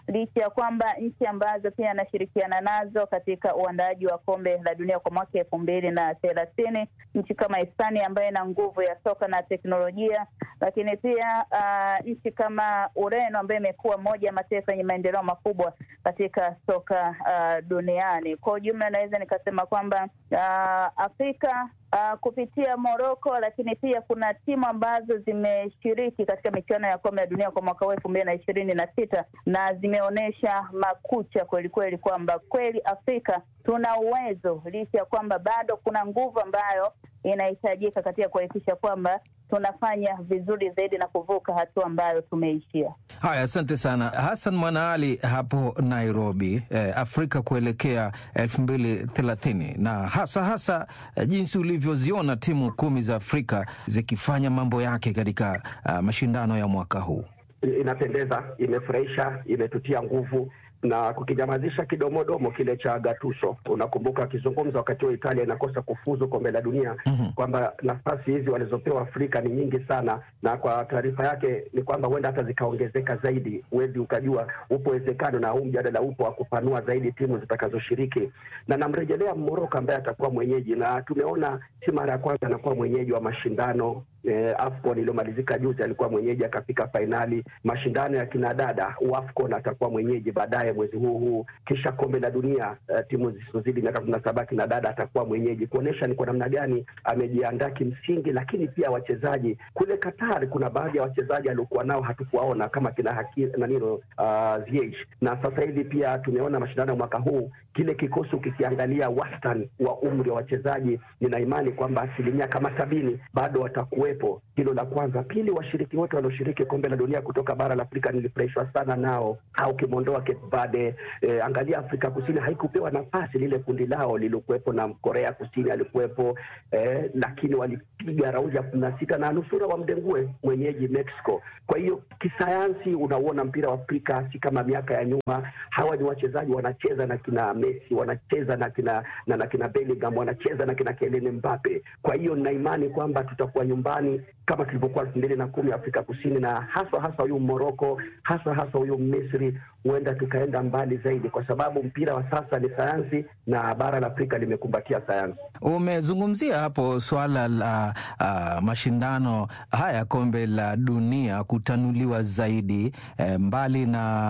licha ya kwamba nchi ambazo pia anashirikiana nazo katika uandaaji wa kombe la dunia kwa mwaka elfu mbili na thelathini, nchi kama Hispania ambayo ina nguvu ya soka na teknolojia, lakini pia uh, nchi kama Ureno ambayo imekuwa moja ya mataifa yenye maendeleo makubwa katika soka uh, duniani. Kwa ujumla, naweza nikasema kwamba uh, Afrika Uh, kupitia Morocco lakini pia kuna timu ambazo zimeshiriki katika michuano ya kombe la dunia kwa mwaka huu elfu mbili na ishirini na sita na zimeonyesha makucha kwelikweli kwamba kweli Afrika tuna uwezo, licha ya kwamba bado kuna nguvu ambayo inahitajika katika kuhakikisha kwamba tunafanya vizuri zaidi na kuvuka hatua ambayo tumeishia. Haya, asante sana Hassan Mwanaali hapo Nairobi. Eh, Afrika kuelekea elfu mbili thelathini na hasa hasa eh, jinsi ulivyoziona timu kumi za Afrika zikifanya mambo yake katika uh, mashindano ya mwaka huu. Inapendeza, imefurahisha, imetutia nguvu na kukinyamazisha kidomodomo kile cha Gattuso. Unakumbuka akizungumza wakati huo Italia inakosa kufuzu kombe la dunia Mhm. kwamba nafasi hizi walizopewa Afrika ni nyingi sana, na kwa taarifa yake ni kwamba huenda hata zikaongezeka zaidi. Huwezi ukajua, upo uwezekano na huu mjadala upo wa kupanua zaidi timu zitakazoshiriki, na namrejelea Moroko ambaye atakuwa mwenyeji, na tumeona si mara ya kwanza anakuwa mwenyeji wa mashindano eh, AFCON iliyomalizika juzi alikuwa mwenyeji akafika fainali. Mashindano ya kinadada AFCON atakuwa mwenyeji baadaye mwezi huu huu, kisha kombe la dunia eh, timu zisizozidi miaka kumi na saba kinadada atakuwa mwenyeji, kuonyesha ni kwa namna gani amejiandaa kimsingi. Lakini pia wachezaji kule Qatar, kuna baadhi ya wachezaji aliokuwa nao hatukuwaona kama kina haki, nanino uh, Ziyech. na sasa hivi pia tumeona mashindano ya mwaka huu, kile kikosi ukikiangalia wastani wa umri wa wachezaji, nina imani kwamba asilimia kama sabini bado watakuwepo. Hilo la kwanza. Pili, washiriki wote walioshiriki kombe la dunia kutoka bara la Afrika nilifurahishwa sana nao, au ukimwondoa Cape Verde eh, angalia Afrika Kusini haikupewa nafasi, lile kundi lao lilikuwepo na Korea Kusini alikuwepo eh, lakini walipiga raundi ya kumi na sita na nusura wamdengue mwenyeji Mexico. Kwa hiyo kisayansi, unauona mpira wa Afrika si kama miaka ya nyuma. Hawa ni wachezaji wanacheza na kina Messi, wanacheza na kina na, na kina Bellingham, wanacheza na kina Kylian Mbappe. Kwa hiyo nina imani kwamba tutakuwa nyumbani kama tulivyokuwa elfu mbili na kumi Afrika Kusini, na haswa haswa huyu Moroko, haswa haswa huyu Misri, huenda tukaenda mbali zaidi, kwa sababu mpira wa sasa ni sayansi na bara la Afrika limekumbatia sayansi. Umezungumzia hapo swala la uh, mashindano haya kombe la dunia kutanuliwa zaidi eh, mbali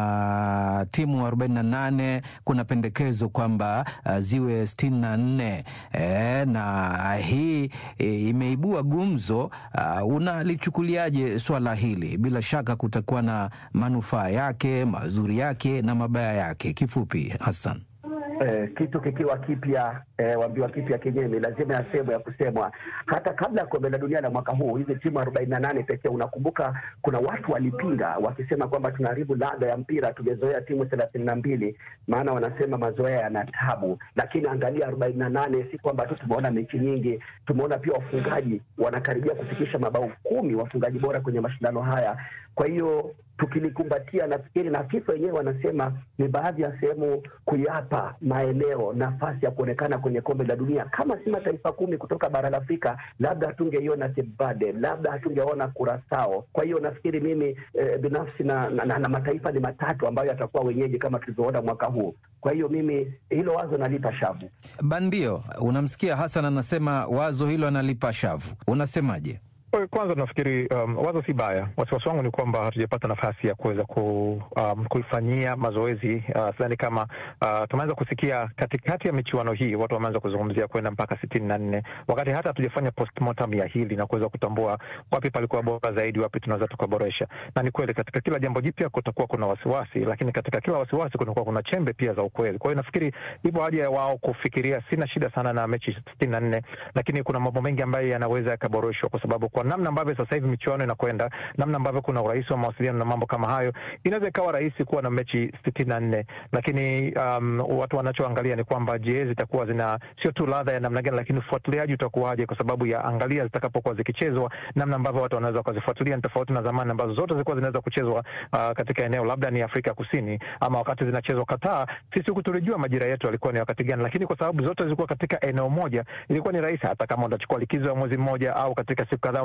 na timu 48 kuna pendekezo kwamba uh, ziwe sitini na nne eh, na hii eh, imeibua gumzo uh, unalichukuliaje swala hili? Bila shaka kutakuwa na manufaa yake, mazuri yake na mabaya yake. Kifupi, Hassan. Eh, kitu kikiwa kipya eh, wambiwa kipya kinyemi, lazima yasemwe ya kusemwa. Hata kabla ya kombe la dunia la mwaka huu, hizi timu arobaini na nane pekee, unakumbuka kuna watu walipinga wakisema kwamba tunaharibu ladha ya mpira, tumezoea timu thelathini na mbili, maana wanasema mazoea yana tabu. Lakini angalia arobaini na nane, si kwamba tu tumeona mechi nyingi, tumeona pia wafungaji wanakaribia kufikisha mabao kumi, wafungaji bora kwenye mashindano haya. Kwa hiyo tukilikumbatia nafikiri na FIFA wenyewe wanasema ni baadhi ya sehemu kuyapa maeneo nafasi ya kuonekana kwenye kombe la dunia. Kama si mataifa kumi kutoka bara la Afrika, labda hatungeiona Cape Verde, labda hatungeona Curacao. Kwa hiyo nafikiri mimi eh, binafsi na, na, na, na mataifa ni matatu ambayo yatakuwa wenyeji kama tulivyoona mwaka huu. Kwa hiyo mimi hilo wazo nalipa shavu. Bandio, unamsikia Hassan anasema wazo hilo analipa shavu, unasemaje? Kwanza nafikiri um, wazo si baya. Wasiwasi wangu ni kwamba hatujapata nafasi ya kuweza ku, um, kuifanyia mazoezi uh, sidhani kama uh, tumeanza kusikia katikati ya michuano hii watu wameanza kuzungumzia kwenda mpaka sitini na nne wakati hata hatujafanya postmortem ya hili na kuweza kutambua wapi palikuwa bora zaidi, wapi tunaweza tukaboresha. Na ni kweli katika kila jambo jipya kutakuwa kuna wasiwasi, lakini katika kila wasiwasi kunakuwa kuna chembe pia za ukweli. Kwa hiyo nafikiri ipo haja ya wao kufikiria. Sina shida sana na mechi sitini na nne, lakini kuna mambo mengi ambayo yanaweza yakaboreshwa kwa sababu kwa namna ambavyo sasa hivi michuano inakwenda, namna ambavyo kuna urahisi wa mawasiliano na mambo kama hayo, inaweza ikawa rahisi kuwa na mechi sitini na nne, lakini um, watu wanachoangalia ni kwamba je, zitakuwa zina sio tu ladha ya namna gani, lakini ufuatiliaji utakuwaje? Kwa sababu ya angalia zitakapokuwa zikichezwa, namna ambavyo watu wanaweza wakazifuatilia ni tofauti na zamani ambazo zote zilikuwa zinaweza kuchezwa uh, katika eneo labda ni Afrika Kusini ama wakati zinachezwa Qatar. Sisi huku tulijua majira yetu yalikuwa ni wakati gani, lakini kwa sababu zote zilikuwa katika eneo moja, ilikuwa ni rahisi, hata kama utachukua likizo ya mwezi mmoja au katika siku kadhaa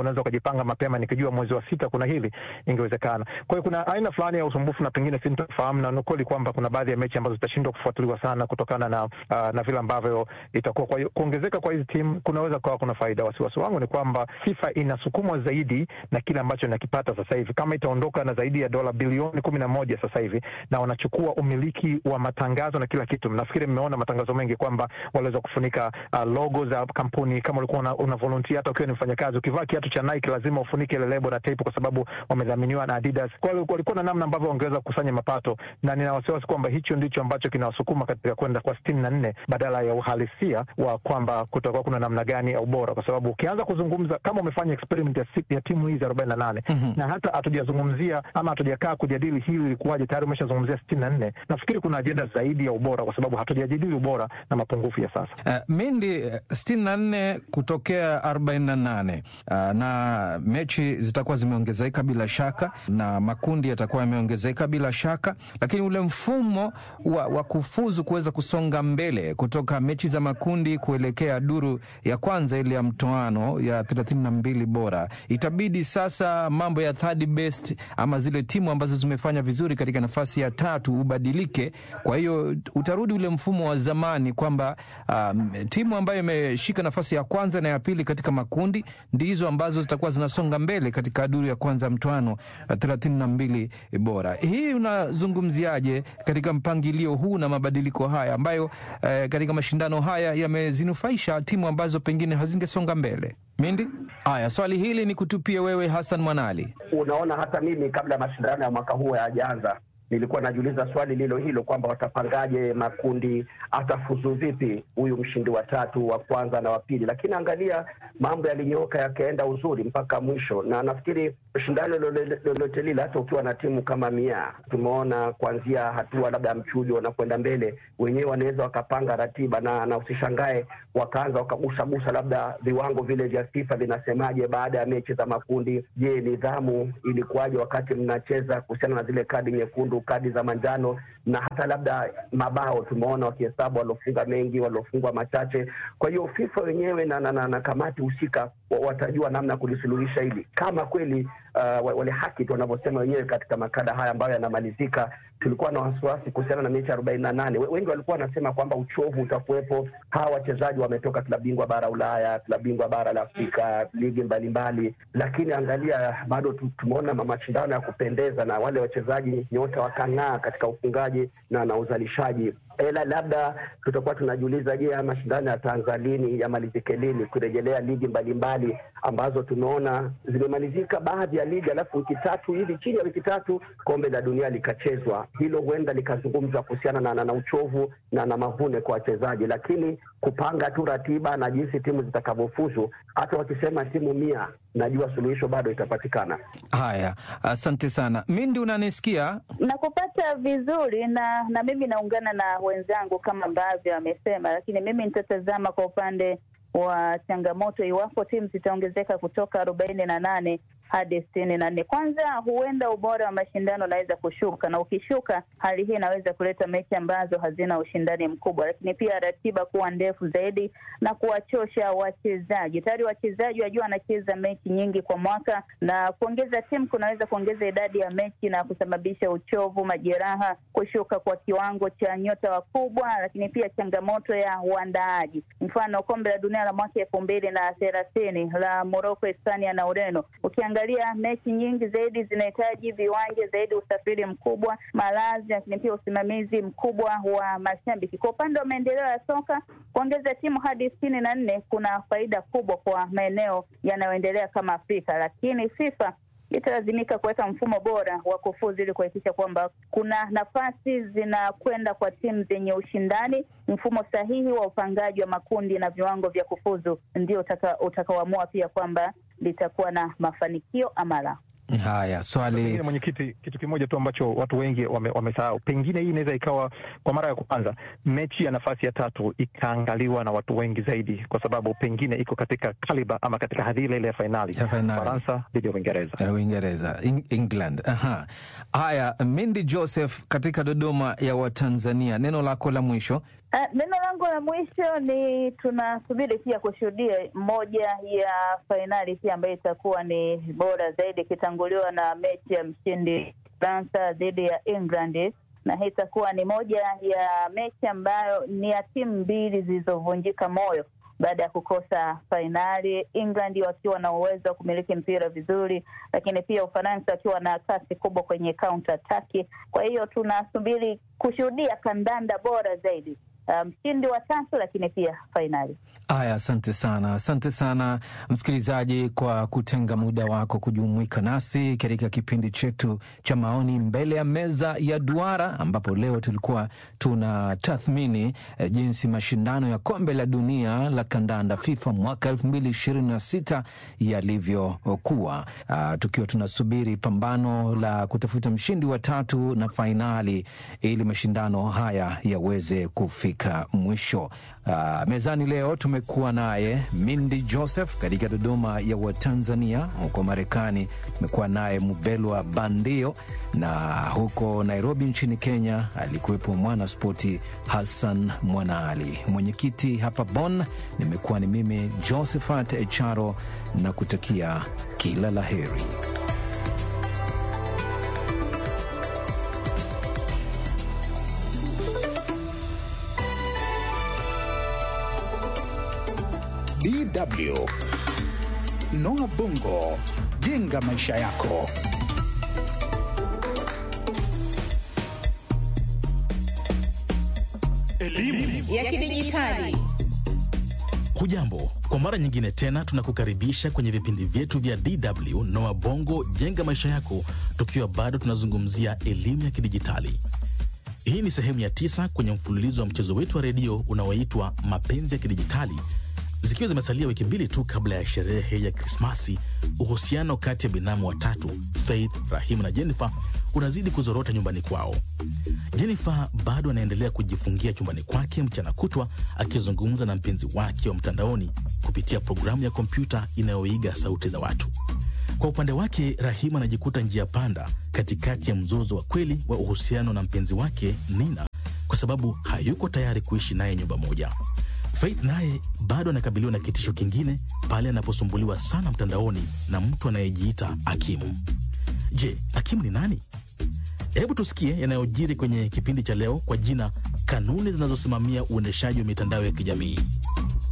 unaweza ukajipanga mapema, nikijua mwezi wa sita kuna hili, ingewezekana. Kwa hiyo kuna aina fulani ya usumbufu na pengine sintofahamu, na ni kweli kwamba kuna baadhi ya mechi ambazo zitashindwa kufuatiliwa sana kutokana na uh, na vile ambavyo itakuwa. Kwa hiyo kuongezeka kwa hizi timu kunaweza kuwa kuna faida. Wasiwasi wangu ni kwamba FIFA inasukumwa zaidi na kile ambacho inakipata sasa hivi, kama itaondoka na zaidi ya dola bilioni kumi na moja sasa hivi, na wanachukua umiliki wa matangazo na kila kitu. Nafikiri mmeona matangazo mengi kwamba waliweza kufunika uh, logo za kampuni. Kama ulikuwa una, una volunteer, hata ukiwa ni mfanyakazi, ukivaa kiatu cha Nike lazima ufunike ile lebo na tape, kwa sababu wamedhaminiwa na Adidas. Kwa hiyo walikuwa na namna ambavyo wangeweza kukusanya mapato, na nina wasiwasi kwamba hicho ndicho ambacho kinawasukuma katika kwenda kwa sitini na nne badala ya uhalisia wa kwamba kutakuwa kuna namna gani ya ubora, kwa sababu ukianza kuzungumza kama umefanya experiment ya, si- ya timu hizi arobaini na nane na hata hatujazungumzia ama hatujakaa kujadili hili ilikuwaje, tayari umeshazungumzia sitini na nne. Nafikiri kuna ajenda zaidi ya ubora, kwa sababu hatujajadili ubora na mapungufu ya sasa. Uh, Mindi sitini na nne kutokea arobaini na nane uh, na mechi zitakuwa zimeongezeka bila shaka na makundi yatakuwa yameongezeka bila shaka, lakini ule mfumo wa, wa kufuzu kuweza kusonga mbele kutoka mechi za makundi kuelekea duru ya kwanza ile ya mtoano ya thelathini na mbili bora, itabidi sasa mambo ya third best ama zile timu ambazo zimefanya vizuri katika nafasi ya tatu ubadilike. Kwa hiyo utarudi ule mfumo wa zamani kwamba um, timu ambayo imeshika nafasi ya kwanza na ya pili katika makundi ndizo ambazo zitakuwa zinasonga mbele katika duru ya kwanza ya mtoano thelathini na mbili bora. Hii unazungumziaje katika mpangilio huu na mabadiliko haya ambayo eh, katika mashindano haya yamezinufaisha timu ambazo pengine hazingesonga mbele? Mindi, haya swali hili ni kutupie wewe Hassan Mwanali. Unaona, hata mimi kabla ya mashindano ya mwaka huu hayajaanza nilikuwa najiuliza swali lilo hilo kwamba watapangaje makundi, atafuzu vipi huyu mshindi wa tatu, wa kwanza na wa pili. Lakini angalia, mambo yalinyooka yakaenda uzuri mpaka mwisho, na nafikiri shindano lolote lolote lile, hata ukiwa na timu kama Mia, tumeona kuanzia hatua labda ya mchujo wanakwenda mbele, wenyewe wanaweza wakapanga ratiba na, na usishangae wakaanza wakagusagusa labda viwango vile vya FIFA vinasemaje baada ya mechi za makundi. Je, nidhamu ilikuwaje wakati mnacheza kuhusiana na zile kadi nyekundu, kadi za manjano na hata labda mabao tumeona wakihesabu waliofunga mengi, waliofungwa machache. Kwa hiyo FIFA wenyewe na, na, na, na kamati husika wa- watajua namna ya kulisuluhisha hili kama kweli uh, wa- wale haki tu wanavyosema wenyewe katika makala haya ambayo yanamalizika. Tulikuwa na wasiwasi kuhusiana na mechi arobaini na nane. Wengi walikuwa wanasema kwamba uchovu utakuwepo. Hawa wachezaji wametoka klabu bingwa bara Ulaya, klabu bingwa bara la Afrika, ligi mbalimbali, lakini angalia, bado tu- tumeona ma- mashindano ya kupendeza na wale wachezaji nyota wakang'aa katika ufungaji na, na uzalishaji. Ila labda tutakuwa tunajiuliza, je, haya mashindano yataanza lini, yamalizike lini, kurejelea ligi mbalimbali ambazo tumeona zimemalizika baadhi ya ligi, alafu wiki tatu hivi, chini ya wiki tatu kombe la dunia likachezwa. Hilo huenda likazungumzwa kuhusiana na, na, na uchovu na na mavune kwa wachezaji, lakini kupanga tu ratiba na jinsi timu zitakavyofuzu, hata wakisema timu mia, najua suluhisho bado itapatikana. Haya, asante sana Mindi, unanisikia? Nakupata vizuri na na mimi naungana na wenzangu kama ambavyo amesema, lakini mimi nitatazama kwa upande wa changamoto iwapo timu zitaongezeka kutoka arobaini na nane hadi sitini na nne. Kwanza, huenda ubora wa mashindano unaweza kushuka, na ukishuka, hali hii inaweza kuleta mechi ambazo hazina ushindani mkubwa, lakini pia ratiba kuwa ndefu zaidi na kuwachosha wachezaji. Tayari wachezaji wajua wanacheza mechi nyingi kwa mwaka, na kuongeza timu kunaweza kuongeza idadi ya mechi na kusababisha uchovu, majeraha, kushuka kwa kiwango cha nyota wakubwa, lakini pia changamoto ya uandaaji. Mfano, kombe la dunia la mwaka elfu mbili na thelathini la Moroko, Hispania na Ureno, ukiangalia mechi nyingi zaidi zinahitaji viwanja zaidi, usafiri mkubwa, malazi, lakini pia usimamizi mkubwa wa mashabiki. Kwa upande wa maendeleo ya soka, kuongeza timu hadi sitini na nne kuna faida kubwa kwa maeneo yanayoendelea kama Afrika, lakini FIFA italazimika kuweka mfumo bora wa kufuzu ili kuhakikisha kwamba kuna nafasi zinakwenda kwa timu zenye ushindani. Mfumo sahihi wa upangaji wa makundi na viwango vya kufuzu ndio utaka- utakaoamua pia kwamba litakuwa na mafanikio ama la. Haya, swali Pengine mwenyekiti, kitu kimoja tu ambacho watu wengi wame- wamesahau, pengine hii inaweza ikawa kwa mara ya kwanza mechi ya nafasi ya tatu ikaangaliwa na watu wengi zaidi, kwa sababu pengine iko katika kaliba ama katika hadhi ile ile ya fainali Ya fainali. Faransa dhidi ya Uingereza. ya Uingereza, Eng- England. Aha. Haya, Mindi Joseph katika Dodoma ya Watanzania, neno lako la mwisho. Ah, Neno langu la mwisho ni tunasubiri pia kushuhudia moja ya fainali pia ambayo itakuwa ni bora zaidi ikitanguliwa na mechi ya mshindi Fransa dhidi ya England, na hii itakuwa ni moja ya mechi ambayo ni ya timu mbili zilizovunjika moyo baada ya kukosa fainali, England wakiwa na uwezo wa kumiliki mpira vizuri, lakini pia Ufaransa wakiwa na kasi kubwa kwenye counter attack. Kwa hiyo tunasubiri kushuhudia kandanda bora zaidi, Ah, mshindi wa tatu, lakini pia fainali. Haya, asante sana, asante sana msikilizaji kwa kutenga muda wako kujumuika nasi katika kipindi chetu cha maoni mbele ya meza ya duara, ambapo leo tulikuwa tuna tathmini eh, jinsi mashindano ya kombe la dunia la kandanda FIFA mwaka elfu mbili ishirini na sita yalivyokuwa, Ah, tukiwa tunasubiri pambano la kutafuta mshindi wa tatu na fainali ili mashindano haya yaweze kufika mwisho. Ah, mezani leo tumekuwa naye Mindi Joseph katika Dodoma ya Watanzania. Huko Marekani tumekuwa naye Mubelwa Bandio, na huko Nairobi nchini Kenya alikuwepo mwana spoti Hassan Mwanaali. Mwenyekiti hapa Bonn nimekuwa ni mimi Josephat Echaro na kutakia kila la heri. DW Noah Bongo, jenga maisha yako. ya kidijitali. Hujambo, kwa mara nyingine tena tunakukaribisha kwenye vipindi vyetu vya DW Noa Bongo jenga maisha yako, tukiwa bado tunazungumzia elimu ya kidijitali. Hii ni sehemu ya tisa kwenye mfululizo wa mchezo wetu wa redio unaoitwa Mapenzi ya Kidijitali. Zikiwa zimesalia wiki mbili tu kabla ya sherehe ya Krismasi, uhusiano kati ya binamu watatu Faith, Rahimu na Jennifer unazidi kuzorota nyumbani kwao. Jennifer bado anaendelea kujifungia chumbani kwake mchana kutwa akizungumza na mpenzi wake wa mtandaoni kupitia programu ya kompyuta inayoiga sauti za watu. Kwa upande wake, Rahimu anajikuta njia panda katikati ya mzozo wa kweli wa uhusiano na mpenzi wake Nina kwa sababu hayuko tayari kuishi naye nyumba moja. Faith naye bado anakabiliwa na kitisho kingine pale anaposumbuliwa sana mtandaoni na mtu anayejiita Akimu. Je, Akimu ni nani? Hebu tusikie yanayojiri kwenye kipindi cha leo kwa jina kanuni zinazosimamia uendeshaji wa mitandao ya kijamii.